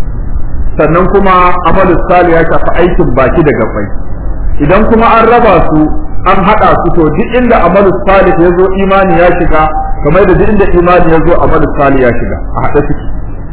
sannan kuma amalus salih ya shafi aikin baki da gabai idan kuma an raba su an haɗa su to duk inda amalu salih ya zo imani ya shiga kamar da duk inda imani ya zo amalu salih ya shiga a haɗe suke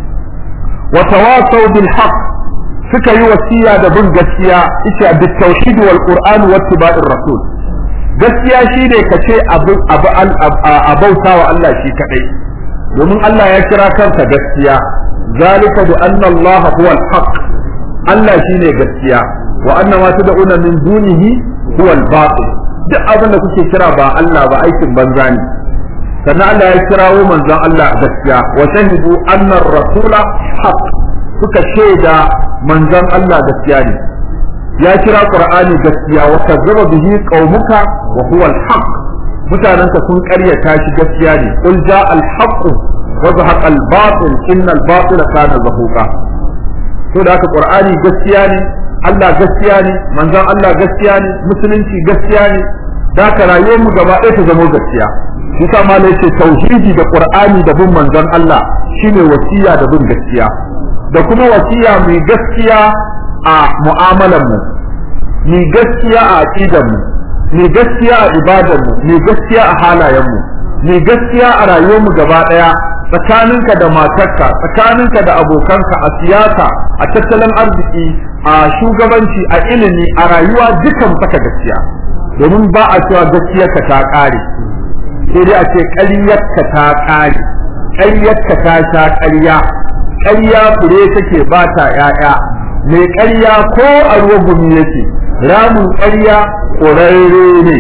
wa tawasaw bil haqq suka yi wasiya da bin gaskiya ita bit tauhid wal qur'an wa ittiba'ir rasul gaskiya shine ka ce abu abu a bautawa Allah shi kadai domin Allah ya kira kansa gaskiya zalika bi anna Allah huwa al-haq Allah shine gaskiya wa anna ma tad'una min dunihi huwa al-batil duk abin da kuke kira ba Allah ba aikin banza ne sannan Allah ya kirawo manzon Allah gaskiya wa shahidu anna ar-rasula haq suka shaida manzon Allah gaskiya ne ya kira Qur'ani gaskiya wa kazzaba bihi qaumuka wa huwa al-haq mutanenka sun ƙaryata shi gaskiya ne qul jaa al-haq wa zahaqa al-batil inna al-batila kana zahuqa to da haka Qur'ani gaskiya ne Allah gaskiya ne manzon Allah gaskiya ne musulunci gaskiya ne da ka rayuwar mu gaba ɗaya ta zama gaskiya shi sa ma yace tauhidi da Qur'ani da bin manzon Allah shine wasiya da bin gaskiya da kuma wasiya mai gaskiya a mu'amalar mu mai gaskiya a aqidar mu mai gaskiya a ibadar mu mai gaskiya a halayen mu mai gaskiya a rayuwar mu gaba ɗaya tsakaninka da matarka tsakaninka da abokanka a siyasa a tattalin arziki a shugabanci a ilimi a rayuwa dukan saka gaskiya domin ba a cewa gaskiyarka ta ƙare sai dai a ce ƙaryarka ta ƙare ƙaryarka ta sha ƙarya ƙarya fure take ba ta ƴaƴa mai ƙarya ko a ruwa gumi yake ramin ƙarya ƙurarre ne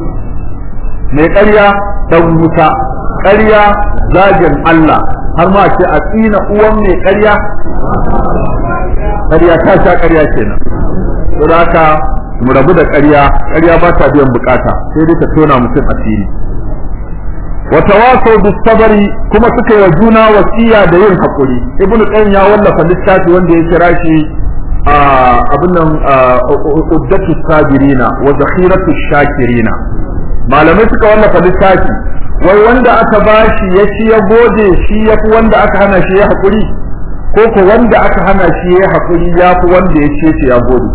mai ƙarya ɗan wuta ƙarya zagin Allah har ma ce a tsina uwan mai ƙarya ƙarya ta sha ƙarya kenan don haka mu rabu da ƙarya ƙarya ba ta biyan bukata sai dai ta tona mutum asiri wa tawasau bis sabari kuma suka yi wa juna wasiya da yin hakuri ibnu qayyim ya wallafa littafi wanda ya kira shi abin nan uddatu sabirina wa zakhiratu shakirina malamai suka wallafa littafi wai wanda aka bashi ya ci ya gode shi ya fi wanda aka hana shi ya hakuri ko ko wanda aka hana shi ya hakuri ya fi wanda ya ce shi ya gode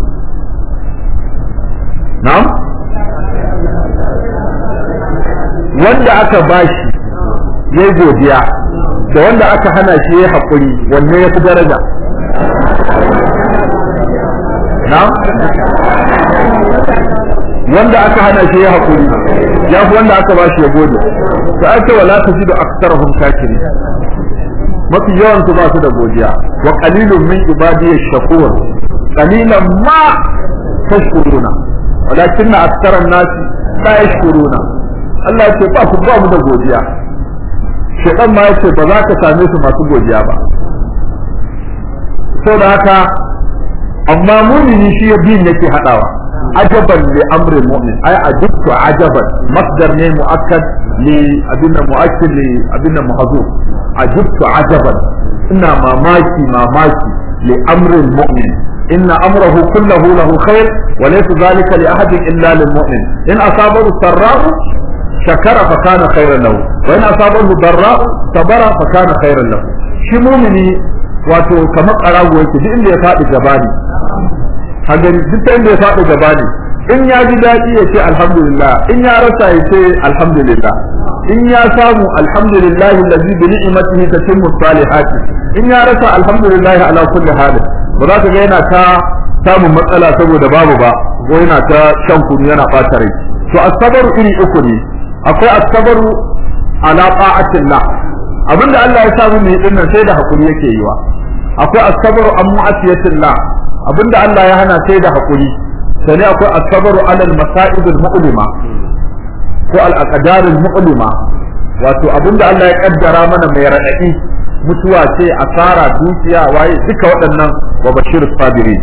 na'am wanda aka bashi ya godiya da wanda aka hana shi ya haƙuri wanne ya fi daraja na'am wanda aka hana shi ya haƙuri ya fi wanda aka bashi ya gode to ake wala ta ji da aksarahum shakiri mafi yawan su ba su da godiya wa qalilun min ibadiyash shakur qalilan ma tashkuruna walakin aktharan nasi la yashkuruna Allah ce ba ku ba mu da godiya shedan ma yace ba za ka same su masu godiya ba saboda haka amma mumini shi ya bin yake hadawa ajaban li amri mu'min ay ajibtu ajaban masdar ne muakkad li abinna muakkid li abinna mahzuf ajibtu ajaban ina mamaki mamaki li amri mu'min إن أمره كله له خير وليس ذلك لأحد إلا للمؤمن إن أصابه السراء شكر فكان خيرا له وإن أصابه ضراء صبر فكان خيرا له shi mumini wato kamar ƙarago yake duk inda ya faɗi gaba ne hagari duk inda ya faɗi gaba ne in ya ji daɗi ya ce alhamdulillah in ya rasa ya ce alhamdulillah in ya samu alhamdulillah allazi bi ni'matihi tatimmu salihati in ya rasa alhamdulillah ala kulli hal ba za ka ga yana ta samun matsala saboda babu ba ko yana ta shan kunu yana ɓata rai to asabaru iri uku ne akwai asabaru ala ta'atillah abinda Allah ya samu mai din nan sai da hakuri yake yiwa akwai asabaru an mu'asiyatillah abinda Allah ya hana sai da hakuri sai akwai asabaru ala al-masa'ib al-mu'lima ko al-aqdar al-mu'lima wato abinda Allah ya kaddara mana mai radadi mutuwa ce asara dukiya waye duka waɗannan wa bashir sabirin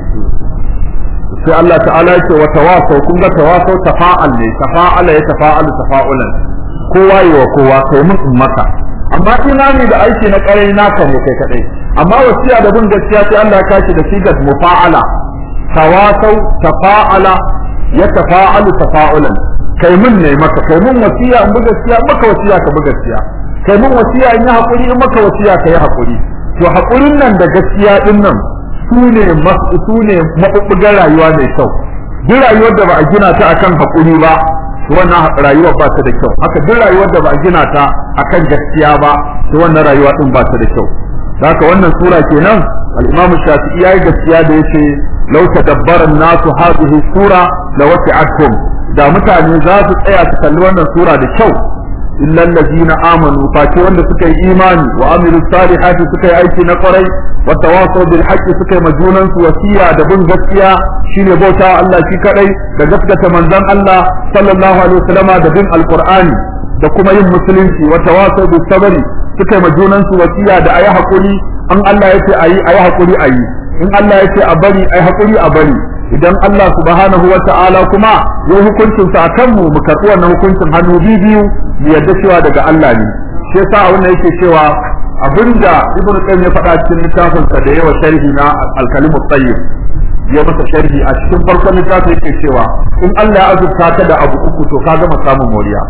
sai Allah ta'ala yake wa tawasau kun ga tawasau tafa'al ne tafa'ala ya tafa'alu tafa'ulan kowa yi wa kowa kai mun in maka amma imani da aiki na karai naka ne kai kadai amma wasiya da bin gaskiya sai Allah ya kashi da sigat mufa'ala tawasau tafa'ala ya tafa'alu tafa'ulan kai mun ne maka kai mun wasiya in bi gaskiya maka wasiya ka bi gaskiya kai mun wasiya in yi hakuri in maka wasiya ka yi hakuri to hakurin nan da gaskiya din nan su ne su ne maɓuɓɓugan rayuwa mai kyau duk rayuwar da ba a gina ta akan haƙuri ba to wannan rayuwar ba ta da kyau haka duk rayuwar da ba a gina ta akan gaskiya ba to wannan rayuwa din ba ta da kyau haka wannan sura kenan al-Imam Shafi'i yayi gaskiya da yace law tadabbara an-nasu hadhihi sura la wasi'atkum da mutane za su tsaya su kalli wannan sura da kyau illa allazina amanu face wanda suka yi imani wa amilu salihati suka yi aiki na kwarai wa tawasaw bil haqqi suka yi majunan su wasiya da bin gaskiya shine bauta Allah shi kadai da gaskata manzon Allah sallallahu alaihi wasallama da bin alqur'ani da kuma yin musulunci wa tawasaw bis sabri suka yi majunan su wasiya da ayi hakuri an Allah yace ayi ayi hakuri ayi in Allah yace a bari ayi hakuri a bari idan Allah subhanahu wa ta'ala kuma ya hukuncin sa akan mu mu karɓi wannan hukuncin hannu biyu mu yarda cewa daga Allah ne shi yasa wannan yake cewa abinda ibnu qayyim ya faɗa cikin littafin sa da yawa sharhi na al-kalimu tayyib ya masa sharhi a cikin farkon littafin yake cewa in Allah ya azurta ka da abu uku to ka gama samun moriya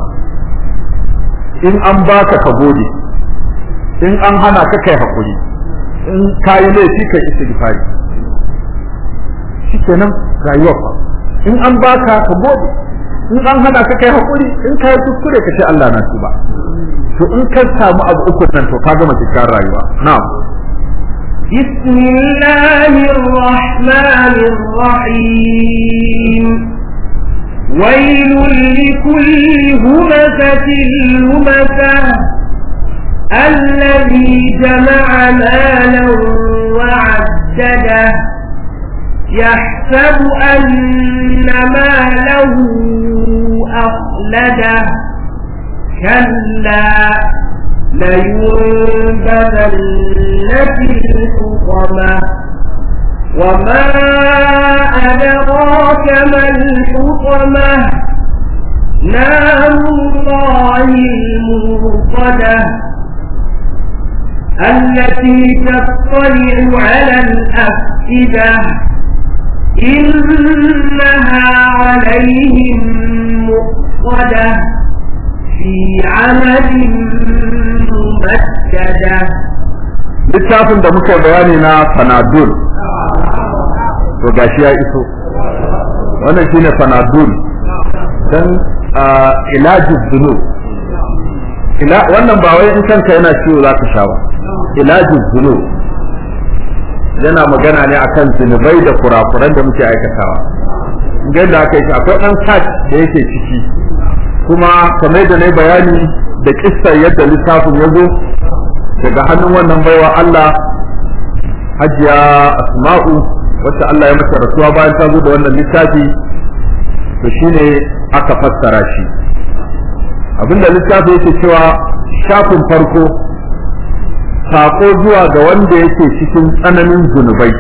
in an baka ka gode in an hana ka kai hakuri in kayi laifi kai istighfari shikenan rayuwar fa in an baka ka gode in an hana ka kai hakuri in kai kuskure ka ce Allah na tuba to in ka samu abu uku nan to ka gama cikin rayuwa na'am بسم الله الرحمن الرحيم ويل لكل همزة لمزة الذي جمع مالا وعدده يحسب أن ماله أخلده كلا لينبذن في الحطمة وما أدراك ما الحطمة نار الله الموقدة التي تطلع على الأفئدة إنها عليهم مؤصدة في عمد ممددة littafin da muka bayani na fanadul to gashi ya iso wannan shine fanadul dan ilajin zunub ila wannan ba wai in kanka yana ciwo zaka sha ba ilajin zunub yana magana ne akan zunubai da kurakuran da muke aikatawa ga da aka yi akwai ɗan kat da yake ciki kuma kamar da na bayani da kissar yadda littafin ya zo daga hannun wannan baiwa Allah hajiya asma'u wacce Allah ya mata rasuwa bayan ta zo da wannan littafi to shine aka fassara shi abinda littafi yake cewa shafin farko sako zuwa ga wanda yake cikin tsananin zunubai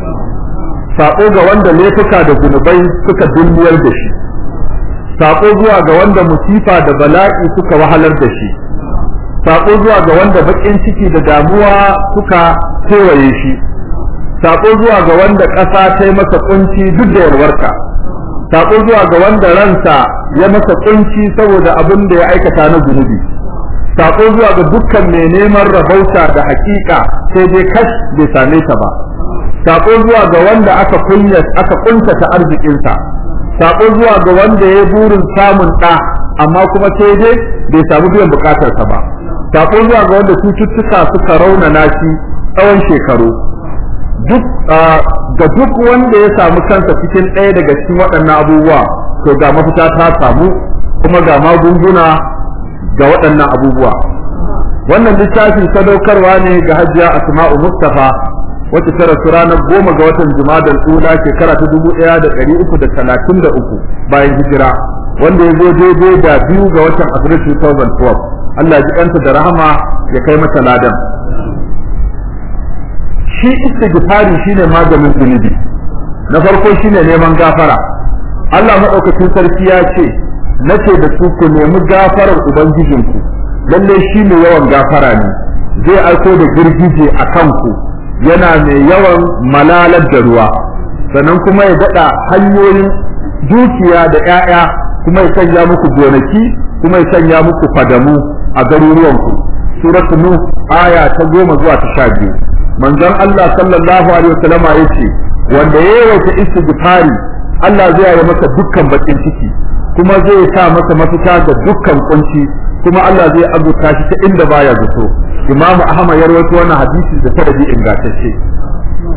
sako ga wanda laifuka da zunubai suka dumbiyar da shi sako zuwa ga wanda musifa da bala'i suka wahalar da shi sako zuwa ga wanda bakin ciki da damuwa suka kewaye shi sako zuwa ga wanda ƙasa ta yi masa kunci duk da yarwarka sako zuwa ga wanda ransa ya masa kunci saboda abin da ya aikata na zunubi sako zuwa ga dukkan mai neman rabauta da hakika sai dai kash bai same ta ba sako zuwa ga wanda aka kunya aka kuntata arzikinsa sako zuwa ga wanda ya burin samun ɗa amma kuma sai dai bai samu biyan bukatarsa ba sako zuwa ga wanda cututtuka suka raunana shi tsawon shekaru duk ga duk wanda ya samu kansa cikin ɗaya daga cikin waɗannan abubuwa to ga mafita ta samu kuma ga magunguna ga waɗannan abubuwa wannan littafi sadaukarwa ne ga hajiya asma'u mustafa wacce ta rasu ranar goma ga watan jumadal ula shekara ta dubu ɗaya da ɗari uku da talatin da uku bayan hijira wanda ya zo daidai da biyu ga watan afrilu 2012 Allah ji kanta da rahama ya kai mata ladan shi istighfari shine maganin zunubi na farko shine neman gafara Allah madaukakin sarki ya ce nace da su ku nemi gafarar ubangijinku lalle shi ne yawan gafara ne zai aiko da girgije a kanku yana mai yawan malalar da ruwa sannan kuma ya daɗa hanyoyin dukiya da 'ya'ya kuma ya sanya muku gonaki kuma ya sanya muku fadamu a garuruwanku suratul nuh aya ta goma zuwa ta sha biyu manzon Allah sallallahu alaihi wasallama yace wanda ya yawaita istighfari Allah zai yi masa dukkan bakin ciki kuma zai sa masa mafita da dukkan kunci kuma Allah zai abuta shi ta inda baya zato Imam Ahmad ya rawaito wannan hadisi da sanadi ingantacce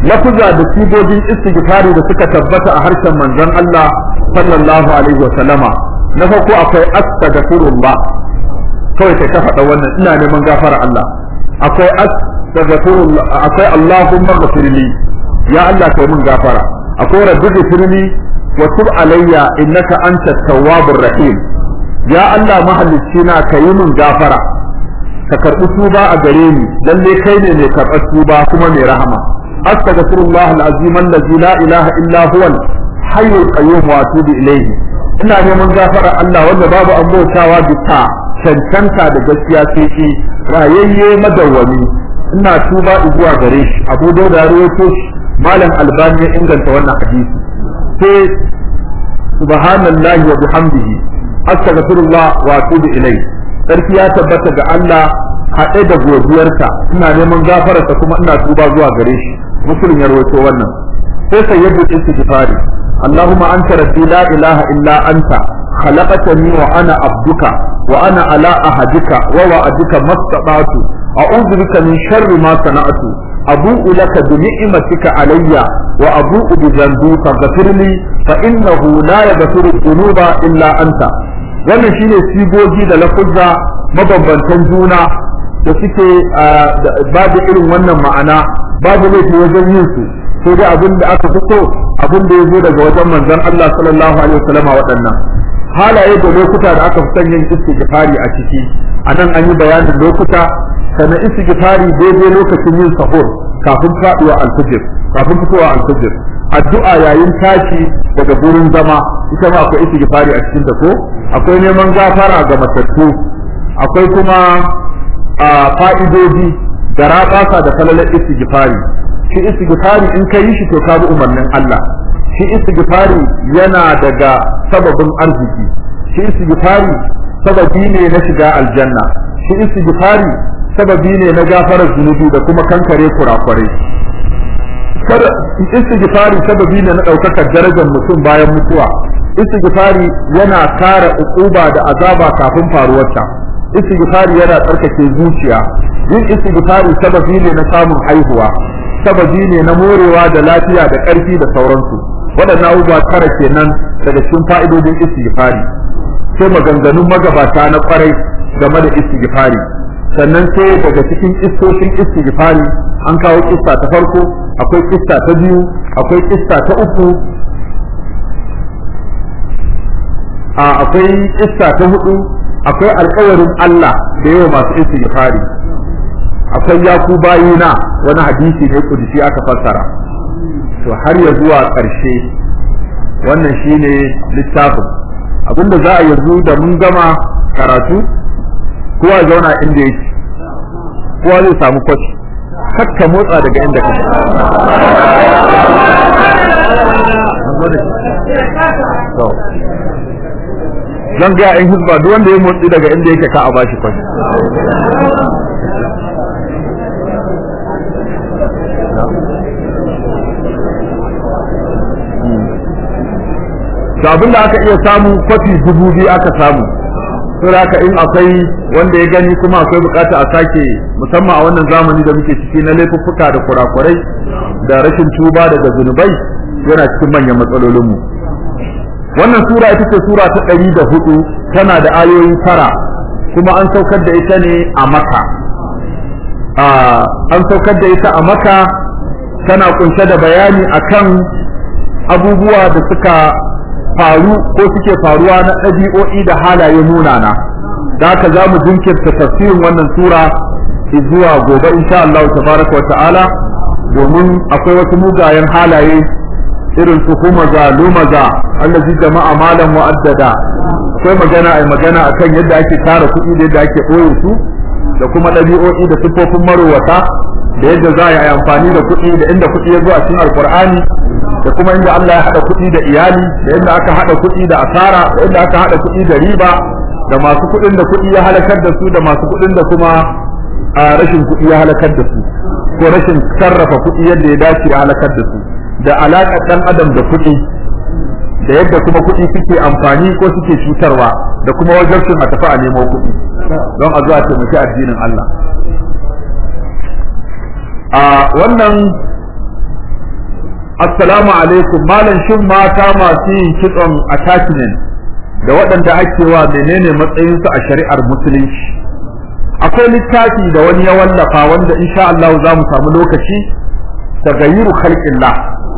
lafuza da sigogin istighfari da suka tabbata a harshen manzon Allah sallallahu alaihi wa sallama na farko akwai astaghfirullah kawai kai ka faɗa wannan ina neman gafara Allah akwai astaghfirullah akwai Allahumma ghfirli ya Allah kai mun gafara akwai rabbi ghfirli wa tub alayya innaka antat tawwabur rahim ya Allah mahalicci na kai mun gafara ka karɓi tuba a gare ni lalle kai ne mai karɓar tuba kuma mai rahama astaghfirullah alazim allazi la ilaha illa huwa hayyul qayyum wa atubu ilayhi ina neman gafara Allah wanda babu an bautawa bisa cancanta da gaskiya sai shi rayayye madawwami ina tuba zuwa gare shi Abu Dawud ya rawaito shi Malam Albani ya inganta wannan hadisi sai subhanallahi wa bihamdihi astaghfirullah wa atubu ilayhi sarki ya tabbata ga Allah haɗe da godiyarsa ina neman gafararsa kuma ina tuba zuwa gare shi muslim ya rawaito wannan sai sayyidu istighfari اللهم أنت ربي لا إله إلا أنت خلقتني وأنا عبدك وأنا على أهدك ووعدك ما استطعت أعوذ بك من شر ما صنعت أبوء لك بنعمتك علي وأبوء بذنبي فاغفر لي فإنه لا يغفر الذنوب إلا أنت wannan shine sigogi da lafuzza mabambantan juna da suke babu irin wannan ma'ana babu laifi wajen yin su sai dai abin da aka fito abin da ya zo daga wajen manzon Allah sallallahu alaihi wasallama waɗannan halaye da lokuta da aka fi son yin istighfari a ciki a nan an yi bayanin lokuta sannan istighfari daidai lokacin yin sahur kafin faɗuwa alfijir kafin fitowa alfijir addu'a yayin tashi daga gurin zama ita ma akwai istighfari a cikin ta ko akwai neman gafara ga matattu akwai kuma fa'idoji da raɓasa da falalar istighfari shi istighfari in ka yi shi to ka bi umarnin Allah shi istighfari yana daga sababin arziki shi istighfari sababi ne na shiga aljanna shi istighfari sababi ne na gafarar zunubi da kuma kankare kurakurai kada istighfari sababi ne na ɗaukakar darajar mutum bayan mutuwa istighfari yana kare ukuba da azaba kafin faruwarta istighfari yana tsarkake zuciya yin istighfari sababi ne na samun haihuwa sababi ne na morewa da lafiya da ƙarfi da sauransu waɗannan abubuwa tara kenan daga cikin fa'idodin istighfari sai maganganun magabata na kwarai game da istighfari sannan sai daga cikin kistoshin istighfari an kawo kista ta farko akwai kista ta biyu akwai kista ta uku a akwai kista ta hudu akwai alkawarin Allah da yawa masu istighfari akwai yaku bayina wani hadisi ne kudusi aka fassara to har ya zuwa ƙarshe wannan shine littafin abinda za a yanzu da mun gama karatu kowa zauna inda yake kowa zai samu kwaci kakka motsa daga inda kake zan ga in hizba duk wanda ya motsi daga inda yake ka a bashi kwaci to abin da aka iya samu kwafi dubu biyu aka samu saboda haka in akwai wanda ya gani kuma akwai bukata a sake musamman a wannan zamani da muke ciki na laifuffuka da kurakurai da rashin tuba daga zunubai yana cikin manyan matsalolinmu wannan sura ita ce sura ta ɗari da hudu tana da ayoyi tara kuma an saukar da ita ne a maka an saukar da ita a maka tana kunshe da bayani akan abubuwa da suka faru ko suke faruwa na ɗabi'o'i da halaye munana da haka za mu jinkirta tafsirin wannan sura zuwa gobe insha Allah tabaraka wa ta'ala domin akwai wasu mugayen halaye irin su humaza lumaza allazi jama'a malam mu'addada akwai magana ai magana akan yadda ake tara kuɗi da yadda ake ɓoye su da kuma ɗabi'o'i da siffofin marowata da yadda za a yi amfani da kuɗi da inda kuɗi ya zo a cikin alkur'ani da kuma inda Allah ya haɗa kuɗi da iyali da inda aka haɗa kuɗi da asara da inda aka haɗa kuɗi da riba da masu kuɗin da kuɗi ya halakar da su da masu kuɗin da kuma a rashin kuɗi ya halakar da su ko rashin sarrafa kuɗi yadda ya dace ya halakar da su da alaƙar ɗan adam da kuɗi da yadda kuma kuɗi suke amfani ko suke cutarwa da kuma wajen a tafi a nemo kuɗi don a zuwa taimaki addinin Allah a wannan assalamu alaikum malam shin mata masu yin kitson attachment da waɗanda ake wa menene matsayinsu a shari'ar musulunci akwai littafi da wani ya wallafa wanda insha Allah za mu samu lokaci tagayyuru khalqillah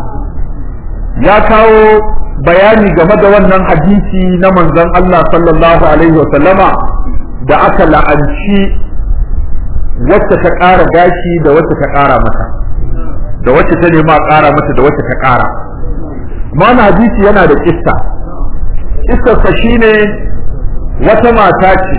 ya kawo bayani game da wannan hadisi na manzon Allah sallallahu alaihi wa sallama da aka la'anci wacce ta ƙara gashi da wacce ta ƙara mata da wacce ta nema ƙara mata da wacce ta ƙara mana hadisi yana da kissa kissarsa shine wata mata ce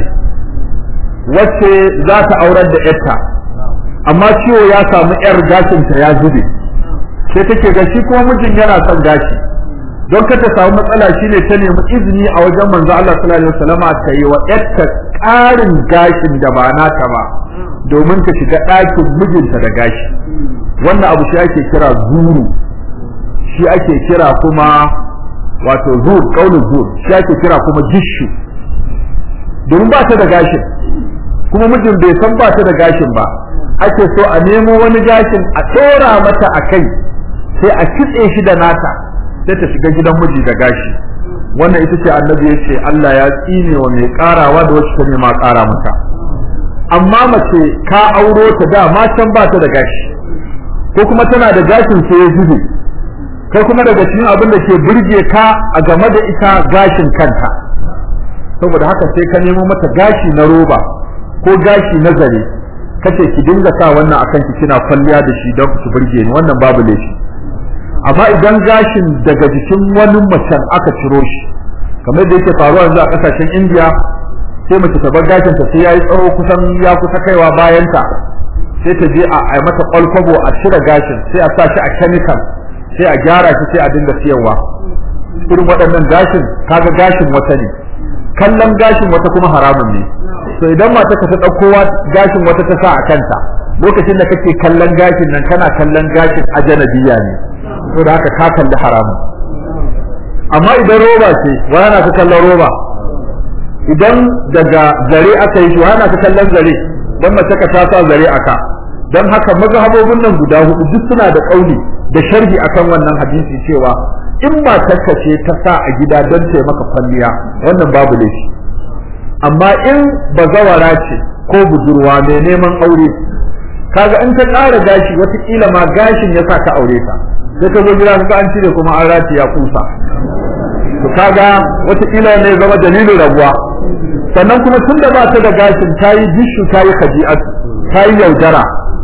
wacce za ta aurar da yarta amma ciwo ya samu yar gashinta ya zube sai take ga shi kuma mijin yana son gashi don ka ta samu matsala shine ta nemi izini a wajen manzo Allah sallallahu alaihi wasallam ta yi wa yarta ƙarin gashin da ba nata ba domin ta shiga ɗakin mijinta da gashi wannan abu shi ake kira zuru shi ake kira kuma wato zur kaulin zur shi ake kira kuma jishu domin ba ta da gashin kuma mijin bai san ba ta da gashin ba ake so a nemo wani gashin a tsora mata a kai sai a kitse shi da nata sai ta shiga gidan miji da gashi wannan ita ce annabi ya ce Allah ya tsine wa mai karawa da wacce ta nema kara mata amma mace ka auro ta da ma can ba ta da gashi ko kuma tana da gashin sai ya zube kai kuma daga cikin abin da ke burge ka a game da ita gashin kanta saboda haka sai ka nemo mata gashi na roba ko gashi na zare kace ki dinga sa wannan akan ki kina kwalliya da shi don ku burge ni wannan babu laifi amma idan gashin daga jikin wani macen aka ciro shi kamar da yake faruwa yanzu a kasashen India sai mace ta bar gashin ta sai yayi tsawo kusan ya kusa kaiwa bayanta sai ta je a ai mata kwalkwabo a cire gashin sai a sa shi a chemical sai a gyara shi sai a dinga siyarwa irin waɗannan gashin kaga gashin wata ne kallon gashin wata kuma haramun ne to idan mata ka ta ɗauko gashin wata ta sa a kanta lokacin da kake kallon gashin nan kana kallon gashin ajanabiya ne to da haka ka kalli haramun amma idan roba ce wa yana ka kallon roba idan daga zare aka yi shi wa yana ka kallon zare dan mace ka ta sa zare aka dan haka mazhabobin nan guda hudu duk suna da kauli da sharhi akan wannan hadisi cewa in matarka ce ta sa a gida don ta maka kwalliya wannan babu laifi amma in bazawara ce ko budurwa mai neman aure kaga in ta ƙara gashi watakila ma gashin ya sa ka aure ta sai ka zo gida ka an cire kuma an rati ya kusa to kaga watakila ne zama dalilin rabuwa sannan kuma tun da ba ta da gashin ta yi bishu ta yi kaji'atu ta yi yaudara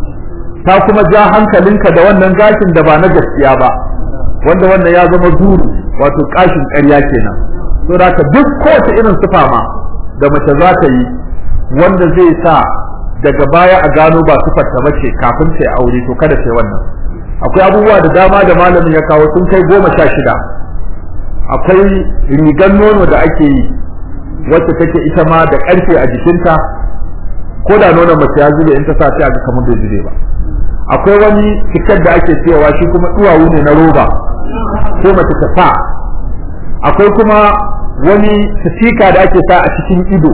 ta kuma ja hankalinka da wannan gashin da ba na gaskiya ba wanda wannan ya zama zuru wato kashin ƙarya kenan to da ka duk kowace irin sufa ma da mace za ta yi wanda zai sa daga baya a gano ba sufar ta bace kafin ta aure to kada ta wannan akwai abubuwa da dama da malamin ya kawo sun kai goma sha shida akwai rigar nono da ake yi wacce take ita ma da ƙarfe a jikinta ko da nonon mace ya zube in ta sa ta ga kamar bai zube ba akwai wani cikar da ake siyawa shi kuma duwawu ne na roba ko mace ta sa akwai kuma wani sifika da ake sa a cikin ido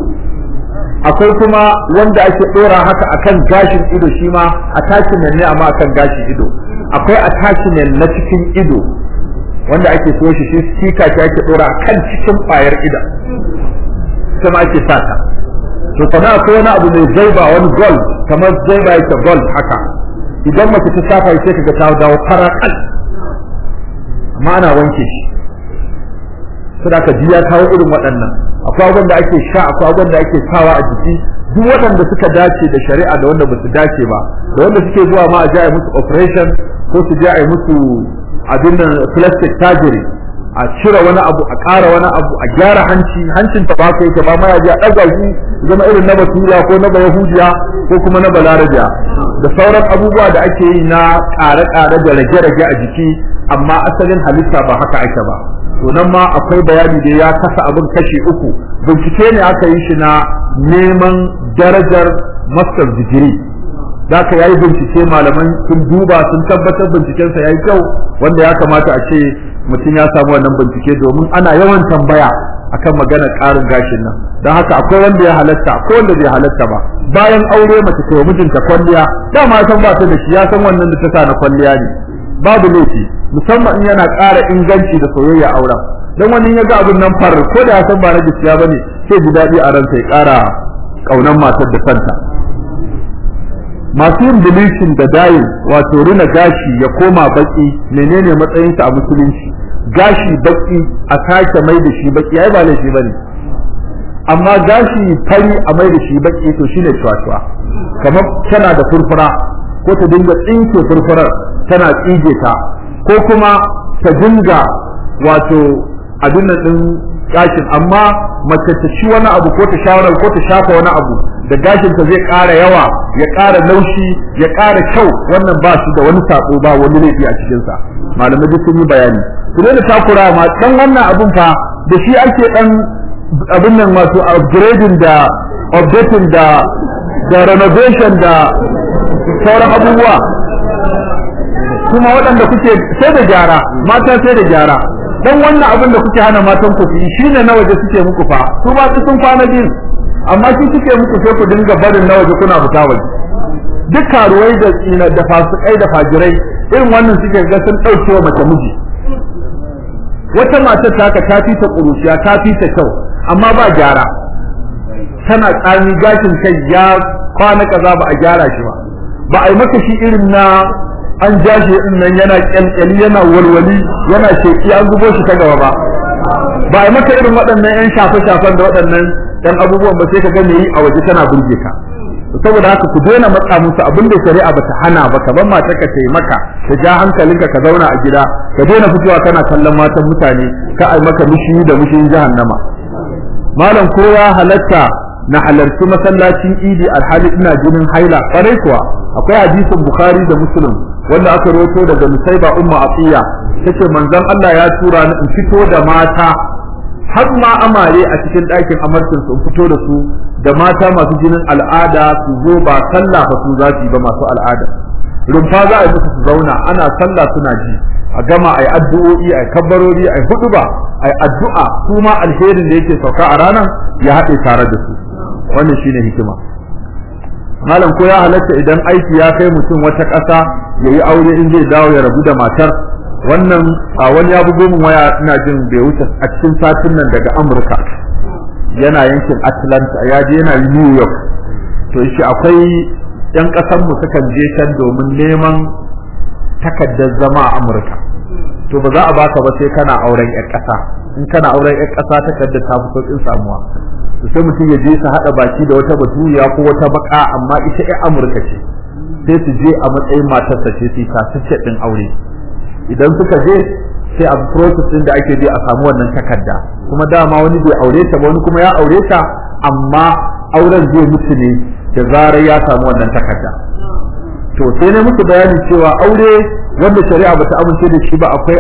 akwai kuma wanda ake dora haka akan gashin ido shi ma attachment ne amma akan gashin ido akwai attachment na cikin ido wanda ake so shi shi sika shi ake dora kan cikin kwayar idan kuma ake sa ta to kana akwai wani abu mai zaiba wani gold kamar zaiba yake gold haka idan mace ta safa sai kaga ta dawo fara kal amma ana wanke shi saboda ji ya kawo irin waɗannan akwai abin da ake sha akwai abin da ake sawa a jiki duk waɗanda suka dace da shari'a da wanda basu dace ba da wanda suke zuwa ma a ji a musu operation ko su je a yi musu abin nan plastic surgery a cire wani abu a ƙara wani abu a gyara hanci hancin ta ba ka yake ba ma ya ji a ɗaga shi zama irin na basura ko na bayahudiya ko kuma na balarabiya da sauran abubuwa da ake yi na ƙare-ƙare da rage-rage a jiki amma asalin halitta ba haka ake ba to nan ma akwai bayani da ya kasa abin kashi uku bincike ne aka yi shi na neman darajar master digiri za ka yayi bincike malaman sun duba sun tabbatar bincikensa ya yi kyau wanda ya kamata a ce mutum ya samu wannan bincike domin ana yawan tambaya akan magana ƙarin gashin nan don haka akwai wanda ya halatta akwai wanda bai halatta ba bayan aure mace ta mijinta kwalliya dama san ba ta da shi ya san wannan da ta sa na kwalliya ne babu laifi musamman in yana ƙara inganci da soyayya auren dan wani ya ga abin nan far ko da ya san ba na gaskiya bane sai ji daɗi a ransa ya ƙara ƙaunar matar da santa masu yin bleaching da dayin wato rina gashi ya koma baki menene matsayinsa a musulunci gashi baki a sake mai da shi baki yayi ba laifi bane amma gashi fari a mai da shi baki to shine cuwa kamar tana da furfura ko ta dinga tsinke furfurar tana tsige ta ko kuma ta dinga wato abin nan din gashin amma mace ta ci wani abu ko ta shawara ko ta shafa wani abu da gashin ta zai ƙara yawa ya ƙara laushi ya ƙara kyau wannan ba shi da wani sako ba wani laifi a cikin sa malamai duk sun yi bayani su ne da takura ma dan wannan abun fa da shi ake dan abin nan wato upgrading da updating da da renovation da sauran abubuwa kuma waɗanda kuke sai da gyara mata sai da gyara dan wannan abin da kuke hana matan ku yi shine na waje suke muku fa su ba su sun kwana din amma shi suke muku sai ku dinga barin na waje kuna fita waje duk karuwai da tsina da fasikai da fajirai irin wannan suke ga sun dauke wa mace miji wata matar ta ka tafi ta kuruciya ta fi ta kyau amma ba gyara tana tsami gashin kai ya kwana kaza ba a gyara shi ba ba a yi maka shi irin na an ja shi din nan yana kyalkyali yana walwali yana sheki an zubo shi ta gaba ba ba a yi maka irin waɗannan yan shafe-shafen da waɗannan dan abubuwan ba sai ka ga yi a waje tana burge ka saboda haka ku daina matsa musu abin da shari'a bata hana ba ka ban mata ka tai maka ka ja hankalinka ka zauna a gida ka daina fitowa kana kallon matan mutane ka ai maka mushi da mushin jahannama malam ko ya halatta na halarci masallacin idi alhali ina jinin haila kwarai kuwa akwai hadisin bukhari da muslim wanda aka rawaito daga musaiba umma atiya tace manzon Allah ya tura ni in fito da mata har ma amare a cikin ɗakin amarcin su fito da su da mata masu jinin al'ada su zo ba sallah fa su za su yi ba masu al'ada rumfa za a yi musu su zauna ana sallah suna ji a gama ai addu'o'i ai kabbarori ai huduba ai addu'a su ma alherin da yake sauka a ranar ya haɗe tare da su wannan shine hikima malam ko ya halatta idan aiki ya kai mutum wata ƙasa ya yi aure in zai dawo ya rabu da matar wannan a wani ya bugo min waya ina jin bai wuce a cikin satin nan daga Amurka yana yankin Atlanta ya je yana New York to shi akwai yan ƙasar mu sukan je can domin neman takaddar zama a Amurka to ba za a baka ba sai kana auren ƴar ƙasa in kana auren ƴar ƙasa takaddar ta fi sauƙin samuwa to sai mutum ya je su haɗa baki da wata baturiya ko wata baka amma ita ƴar Amurka ce sai su je a matsayin matarsa ce su ta ɗin aure idan suka je sai a process din da ake bi a samu wannan takarda kuma dama wani bai aure ta ba wani kuma ya aure ta amma auren zai mutu ne da zarar ya samu wannan takarda to sai ne muku bayani cewa aure wanda shari'a bata amince da shi ba akwai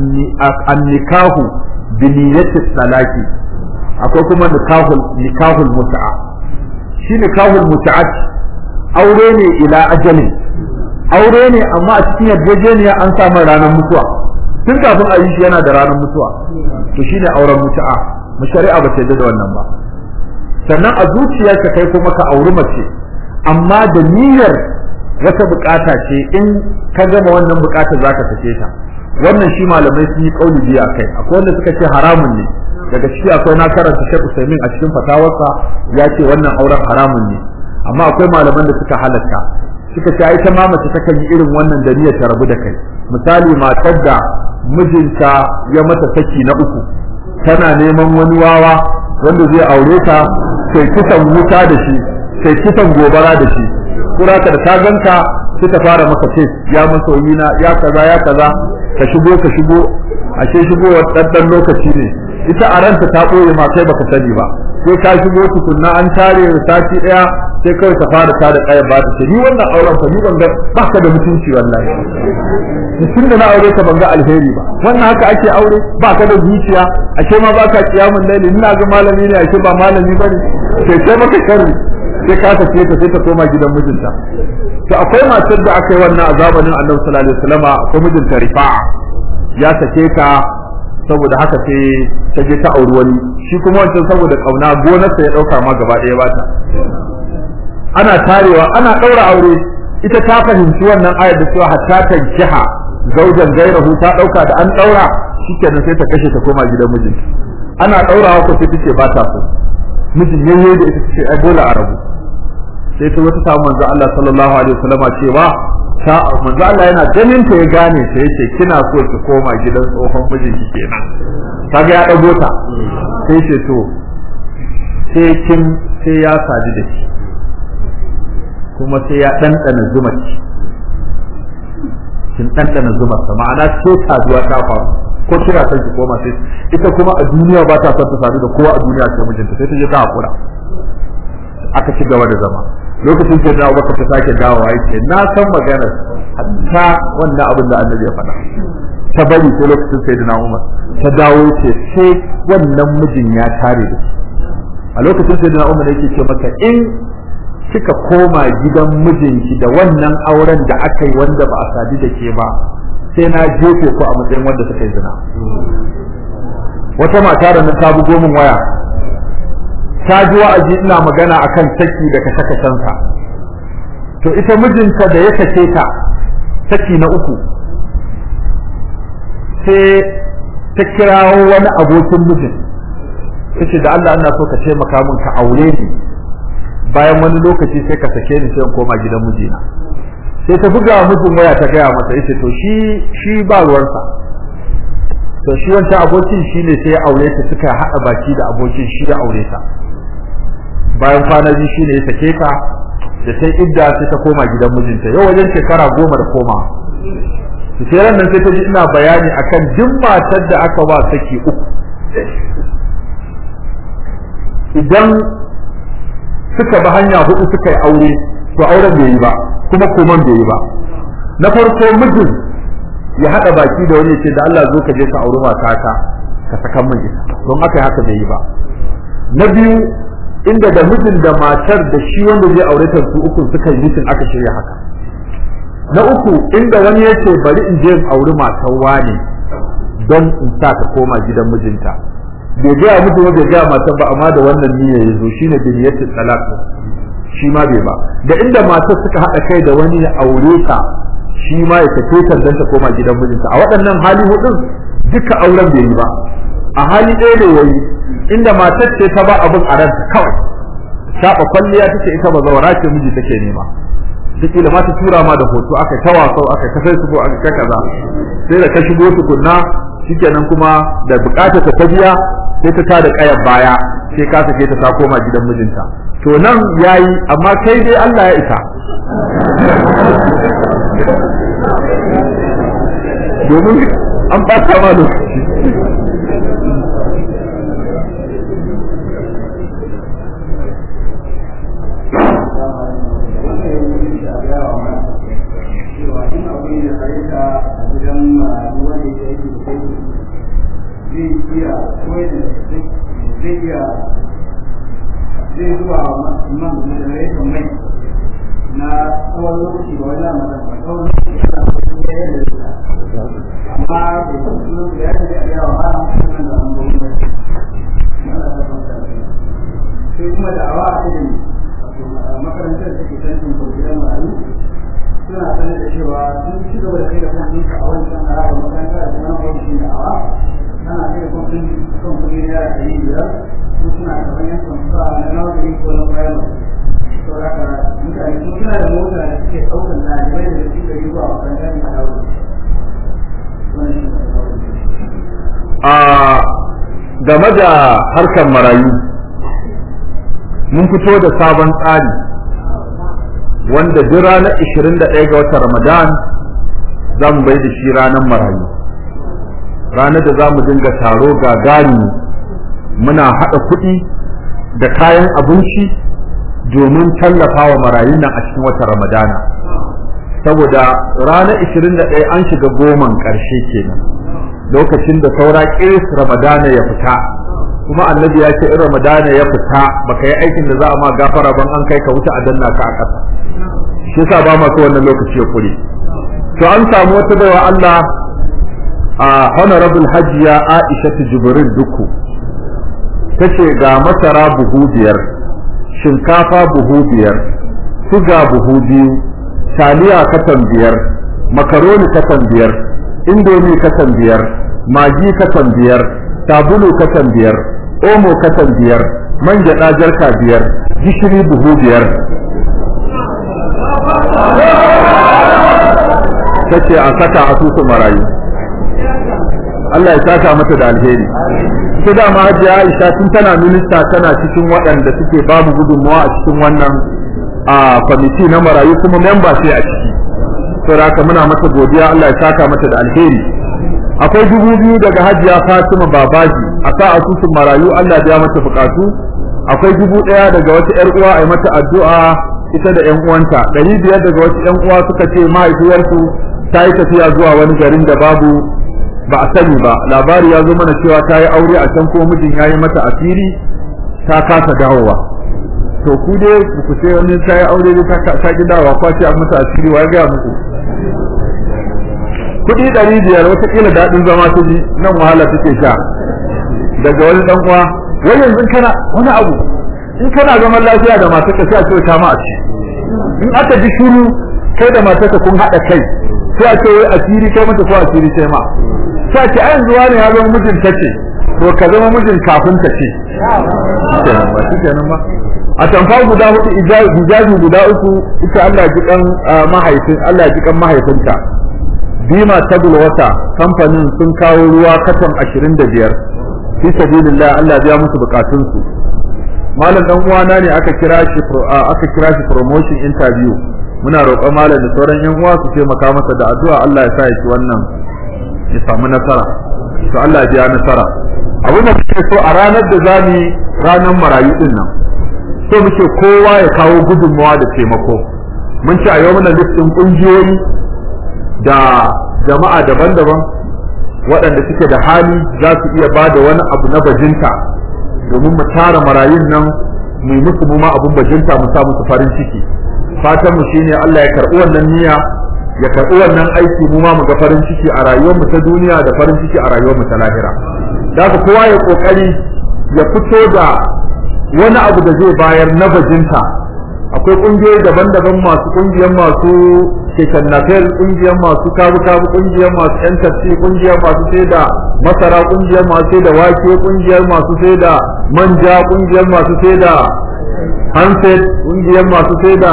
annikahu bi niyyati salaki akwai kuma nikahul nikahul mut'a shi nikahul mut'a aure ne ila ajalin aure ne amma a cikin yarjejeniya an samu ranar mutuwa tun kafin a yi shi yana da ranar mutuwa to shine auren mutu'a mu shari'a ba ta yarda da wannan ba sannan a zuciyarka kai kuma ka auri mace amma da niyyar wata bukata ce in ka gama wannan bukata zaka sake ta wannan shi malamai sun yi kauli biya kai akwai wanda suka ce haramun ne daga ciki akwai na karanta Sheikh Usaimin a cikin fatawarsa ya ce wannan auren haramun ne amma akwai malaman da suka halatta suka ce ai ta ma mace takan yi irin wannan da niyyar ta rabu da kai misali matar da mijinta ya mata saki na uku tana neman wani wawa wanda zai aure ta sai kisan wuta da shi sai kisan gobara da shi kura ka da ta ganka sai ta fara maka ce ya masoyi na ya kaza ya kaza ka shigo ka shigo ashe shigowar ɗanɗan lokaci ne ita a ranta ta ɓoye ma kai baka sani ba sai ka shigo tukunna an tare sati ɗaya sai kawai ta fara ta da kayan ba ta ce ni wannan auren fa ni ban ga baka da mutunci wallahi mutum da na aure ka ban ga alheri ba wannan haka ake aure ba ka da zuciya ashe ma ba ka kiyamun laili ina ga malami ne ashe ba malami bane sai sai maka sharri sai ka tafi ta sai ta koma gidan mijinta to akwai matar da aka yi wannan a zamanin Annabi sallallahu alaihi wasallam akwai mijinta Rifa'a ya sake ta saboda haka sai ta je ta auri wani shi kuma wancan saboda kauna gonarsa ya dauka ma gaba ɗaya bata ana tarewa ana daura aure ita ta fahimci wannan ayar da cewa hatta tankiha zaujan gairahu ta dauka da an daura shikenan sai ta kashe ta koma gidan mijinta ana daurawa ko sai take ba ta so mijin yayye da ita ce ai dole a rabu sai ta wata samu manzo Allah sallallahu alaihi wasallama cewa ta manzo Allah yana ganin ta ya gane ta yace kina so ki koma gidan tsohon mijinki kenan kaga ya dago ta sai ce to sai kin sai ya sadu da shi kuma sai ya ɗanɗana zuma ki kin ɗanɗana zuma sa ma'ana ce saduwa ta faru ko kira son ki koma sai ita kuma a duniya ba ta son ta sadu da kowa a duniya sai mijinta sai ta je ta hakura aka ci gaba da zama lokacin da Abubakar ta sake dawowa yake na san maganar hatta wannan abin da Annabi ya faɗa ta bari ko lokacin sayyidina Umar ta dawo ce sai wannan mijin ya tare da shi a lokacin sayyidina Umar yake ce maka in kika koma gidan mijinki da wannan auren da aka yi wanda ba a sadu da ke ba sai na jefe ku a matsayin wanda suka yi zina wata mata da nan ta bugo min waya ta ji wa'azi ina magana akan saki da kashe kashensa to ita mijinta da ya sake ta saki na uku sai ta kirawo wani abokin mijin tace da Allah ina so ka taimaka min ka aure ni bayan wani lokaci sai ka sake ni sai in koma gidan mijina sai ta buga mijin waya ta gaya masa yace to shi shi ba ruwansa to shi wancan abokin shi ne sai ya aure ta suka haɗa baki da abokin shi ya aure ta bayan kwana biyu shi ne ya sake ta da sai idda sai ta koma gidan mijinta yau wajen shekara goma da koma su sai ran nan sai ta ji ina bayani akan duk matar da aka ba saki uku idan suka bi hanya hudu suka yi aure to auren bai yi ba kuma koman bai yi ba na farko mijin ya hada baki da wani ce da Allah zo ka je ka auri matata ka saka min ita don aka haka bai yi ba na biyu inda da mijin da matar da shi wanda zai aure ta su uku suka yi mutum aka shirya haka na uku inda wani yace bari in je in auri matar wani don in sa ta koma gidan mijinta bai gaya mutu ba bai gaya matar ba amma da wannan niyya ya zo shine biniyatu talaq shi ma bai ba da inda matar suka haɗa kai da wani ya aure ta shi ma ya tafi ta dan ta koma gidan mijinta a waɗannan hali hudun duka auren bai yi ba a hali ɗaya da yayi inda matar ce ta ba abin a ranta kawai shafa kwalliya take ita ba zawara ce miji take nema kila ma ta tura ma da hoto aka ta wasau aka ta sai su aka ta kaza sai da ka shigo tukunna shikenan kuma da bukatar ta biya sai ta tada kayan baya sai ka sake ta ta koma gidan mijinta to nan yayi amma kai dai Allah ya isa domin an ɓata ma lokaci zai zuwa man generation mai na tsawon lokaci ba wani lamar da tsawon lokaci ana kuma ya yi da amma da su ya ce a yawa ba a cikin da an gwamnati sai kuma da awa a cikin makarantar da ke tantin gidan marayu suna sanar da cewa sun ci gaba da kai da kwanci a wancan harabar makaranta da kuma ofishin da awa ana kai da kwanci kan kudi naira ɗari biyar su suna kamar yan kwamfuta na nursery ko na primary saboda mutane sun suna da mota da suke ɗaukar ɗalibai da su gari zuwa makarantar da dawo a game da harkar marayu mun fito da sabon tsari wanda duk ranar 21 ga watan Ramadan za mu bai da shi ranar marayu ranar da za mu dinga taro gagari muna haɗa kuɗi da kayan abinci domin tallafa wa marayun nan a cikin watan Ramadana saboda ranar 21 an shiga goman ƙarshe kenan lokacin da saura ƙiris Ramadana ya fita kuma annabi ya ce in Ramadana ya fita baka yi aikin da za a ma gafara ban an kai ka wuta a danna ka a ƙasa shi yasa ba ma so wannan lokaci ya kure to an samu wata baiwa Allah a honorable hajiya Aisha Jibril Duku tace ga masara buhu biyar shinkafa buhu biyar suga buhu biyu taliya katan biyar makaroni katan biyar indomi kasan biyar magi kasan biyar sabulu kasan biyar omo kasan biyar man gyaɗa jarka biyar gishiri buhu biyar tace a saka asusun marayu Allah ya saka mata da alheri ita da ma Hajiya Aisha tun tana minista tana cikin waɗanda suke babu gudunmawa a cikin wannan a kwamiti na marayu kuma memba ce a ciki saboda haka muna mata godiya Allah ya saka mata da alheri akwai dubu biyu daga Hajiya Fatima Babaji a sa asusun marayu Allah ya mata bukatu akwai dubu ɗaya daga wata ƴar uwa a yi mata addu'a ita da ƴan uwanta ɗari biyar daga wasu ƴan uwa suka ce mahaifiyarsu ta yi tafiya zuwa wani garin da babu ba a sani ba labari ya zo mana cewa ta yi aure a can ko mijin ya yi mata asiri ta kasa dawowa to ku dai ku ce wani ta yi aure ta ta ki dawowa ko ce an mata asiri wa ya gaya muku kuɗi ɗari biyar watakila daɗin zama ta ji nan wahala take sha daga wani ɗan uwa wai yanzu kana wani abu in kana zaman lafiya da matarka sai a ce ta ma a ci in aka ji shiru kai da matarka kun haɗa kai sai a ce wai asiri kai mata ko asiri kai ma sai ce ai yanzu wani ya zama mijin ta ce to ka zama mijin kafin ta ce ba shi kenan ba a tamfa guda hudu hijabi guda uku ita Allah ya ji kan mahaifin Allah ya ji kan mahaifinta bima tabul wata kamfanin sun kawo ruwa katon 25 fi sabilillah Allah ya biya musu bukatun su malam dan uwana ne aka kira shi aka kira shi promotion interview muna roƙon malam da sauran yan uwa su taimaka masa da addu'a Allah ya sa ya ci wannan ya samu nasara to Allah ya biya nasara abin da muke so a ranar da zamu ranar marayu din nan so muke kowa ya kawo gudunmawa da taimako mun ci a yau muna listin kungiyoyi da jama'a daban-daban waɗanda suke da hali za su iya ba da wani abu na bajinta domin mu tara marayun nan mu yi musu ma abun bajinta mu sa musu farin ciki fatan mu shine Allah ya karɓi wannan niyya ya karɓi wannan aiki mu ma mu ga farin ciki a rayuwar mu ta duniya da farin ciki a rayuwar mu ta lahira da haka kowa ya kokari ya fito da wani abu da zai bayar na bajinta akwai kungiyoyi daban-daban masu kungiyar masu keken nafel kungiyar masu kabu-kabu kungiyar masu yan tafi kungiyar masu sai da masara kungiyar masu sai da wake kungiyar masu sai da manja kungiyar masu sai da handset kungiyar masu sai da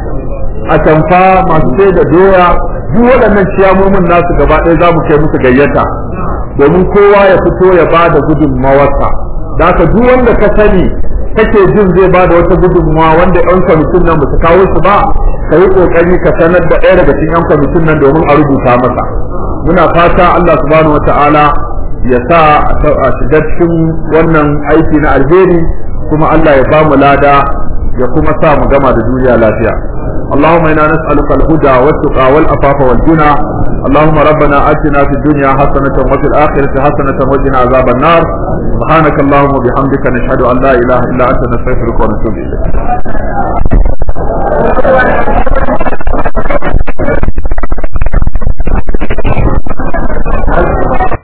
atamfa masu sai da doya duk waɗannan ciyamomin nasu gaba ɗaya za mu kai musu gayyata domin kowa ya fito ya ba da gudunmawarsa da haka duk wanda ka sani kake jin zai ba da wata gudunmawa wanda yan kwamitin nan ba su kawo su ba ka yi kokari ka sanar da ɗaya daga cikin yan kwamitin nan domin a rubuta masa muna fata Allah subhanahu wata'ala ya sa a shiga cikin wannan aiki na alheri kuma Allah ya bamu lada ya kuma sa mu gama da duniya lafiya اللهم انا نسالك الهدى والتقى والعفاف والغنى اللهم ربنا اتنا في الدنيا حسنه وفي الاخره حسنه وقنا عذاب النار سبحانك اللهم وبحمدك نشهد ان لا اله الا انت نستغفرك ونتوب اليك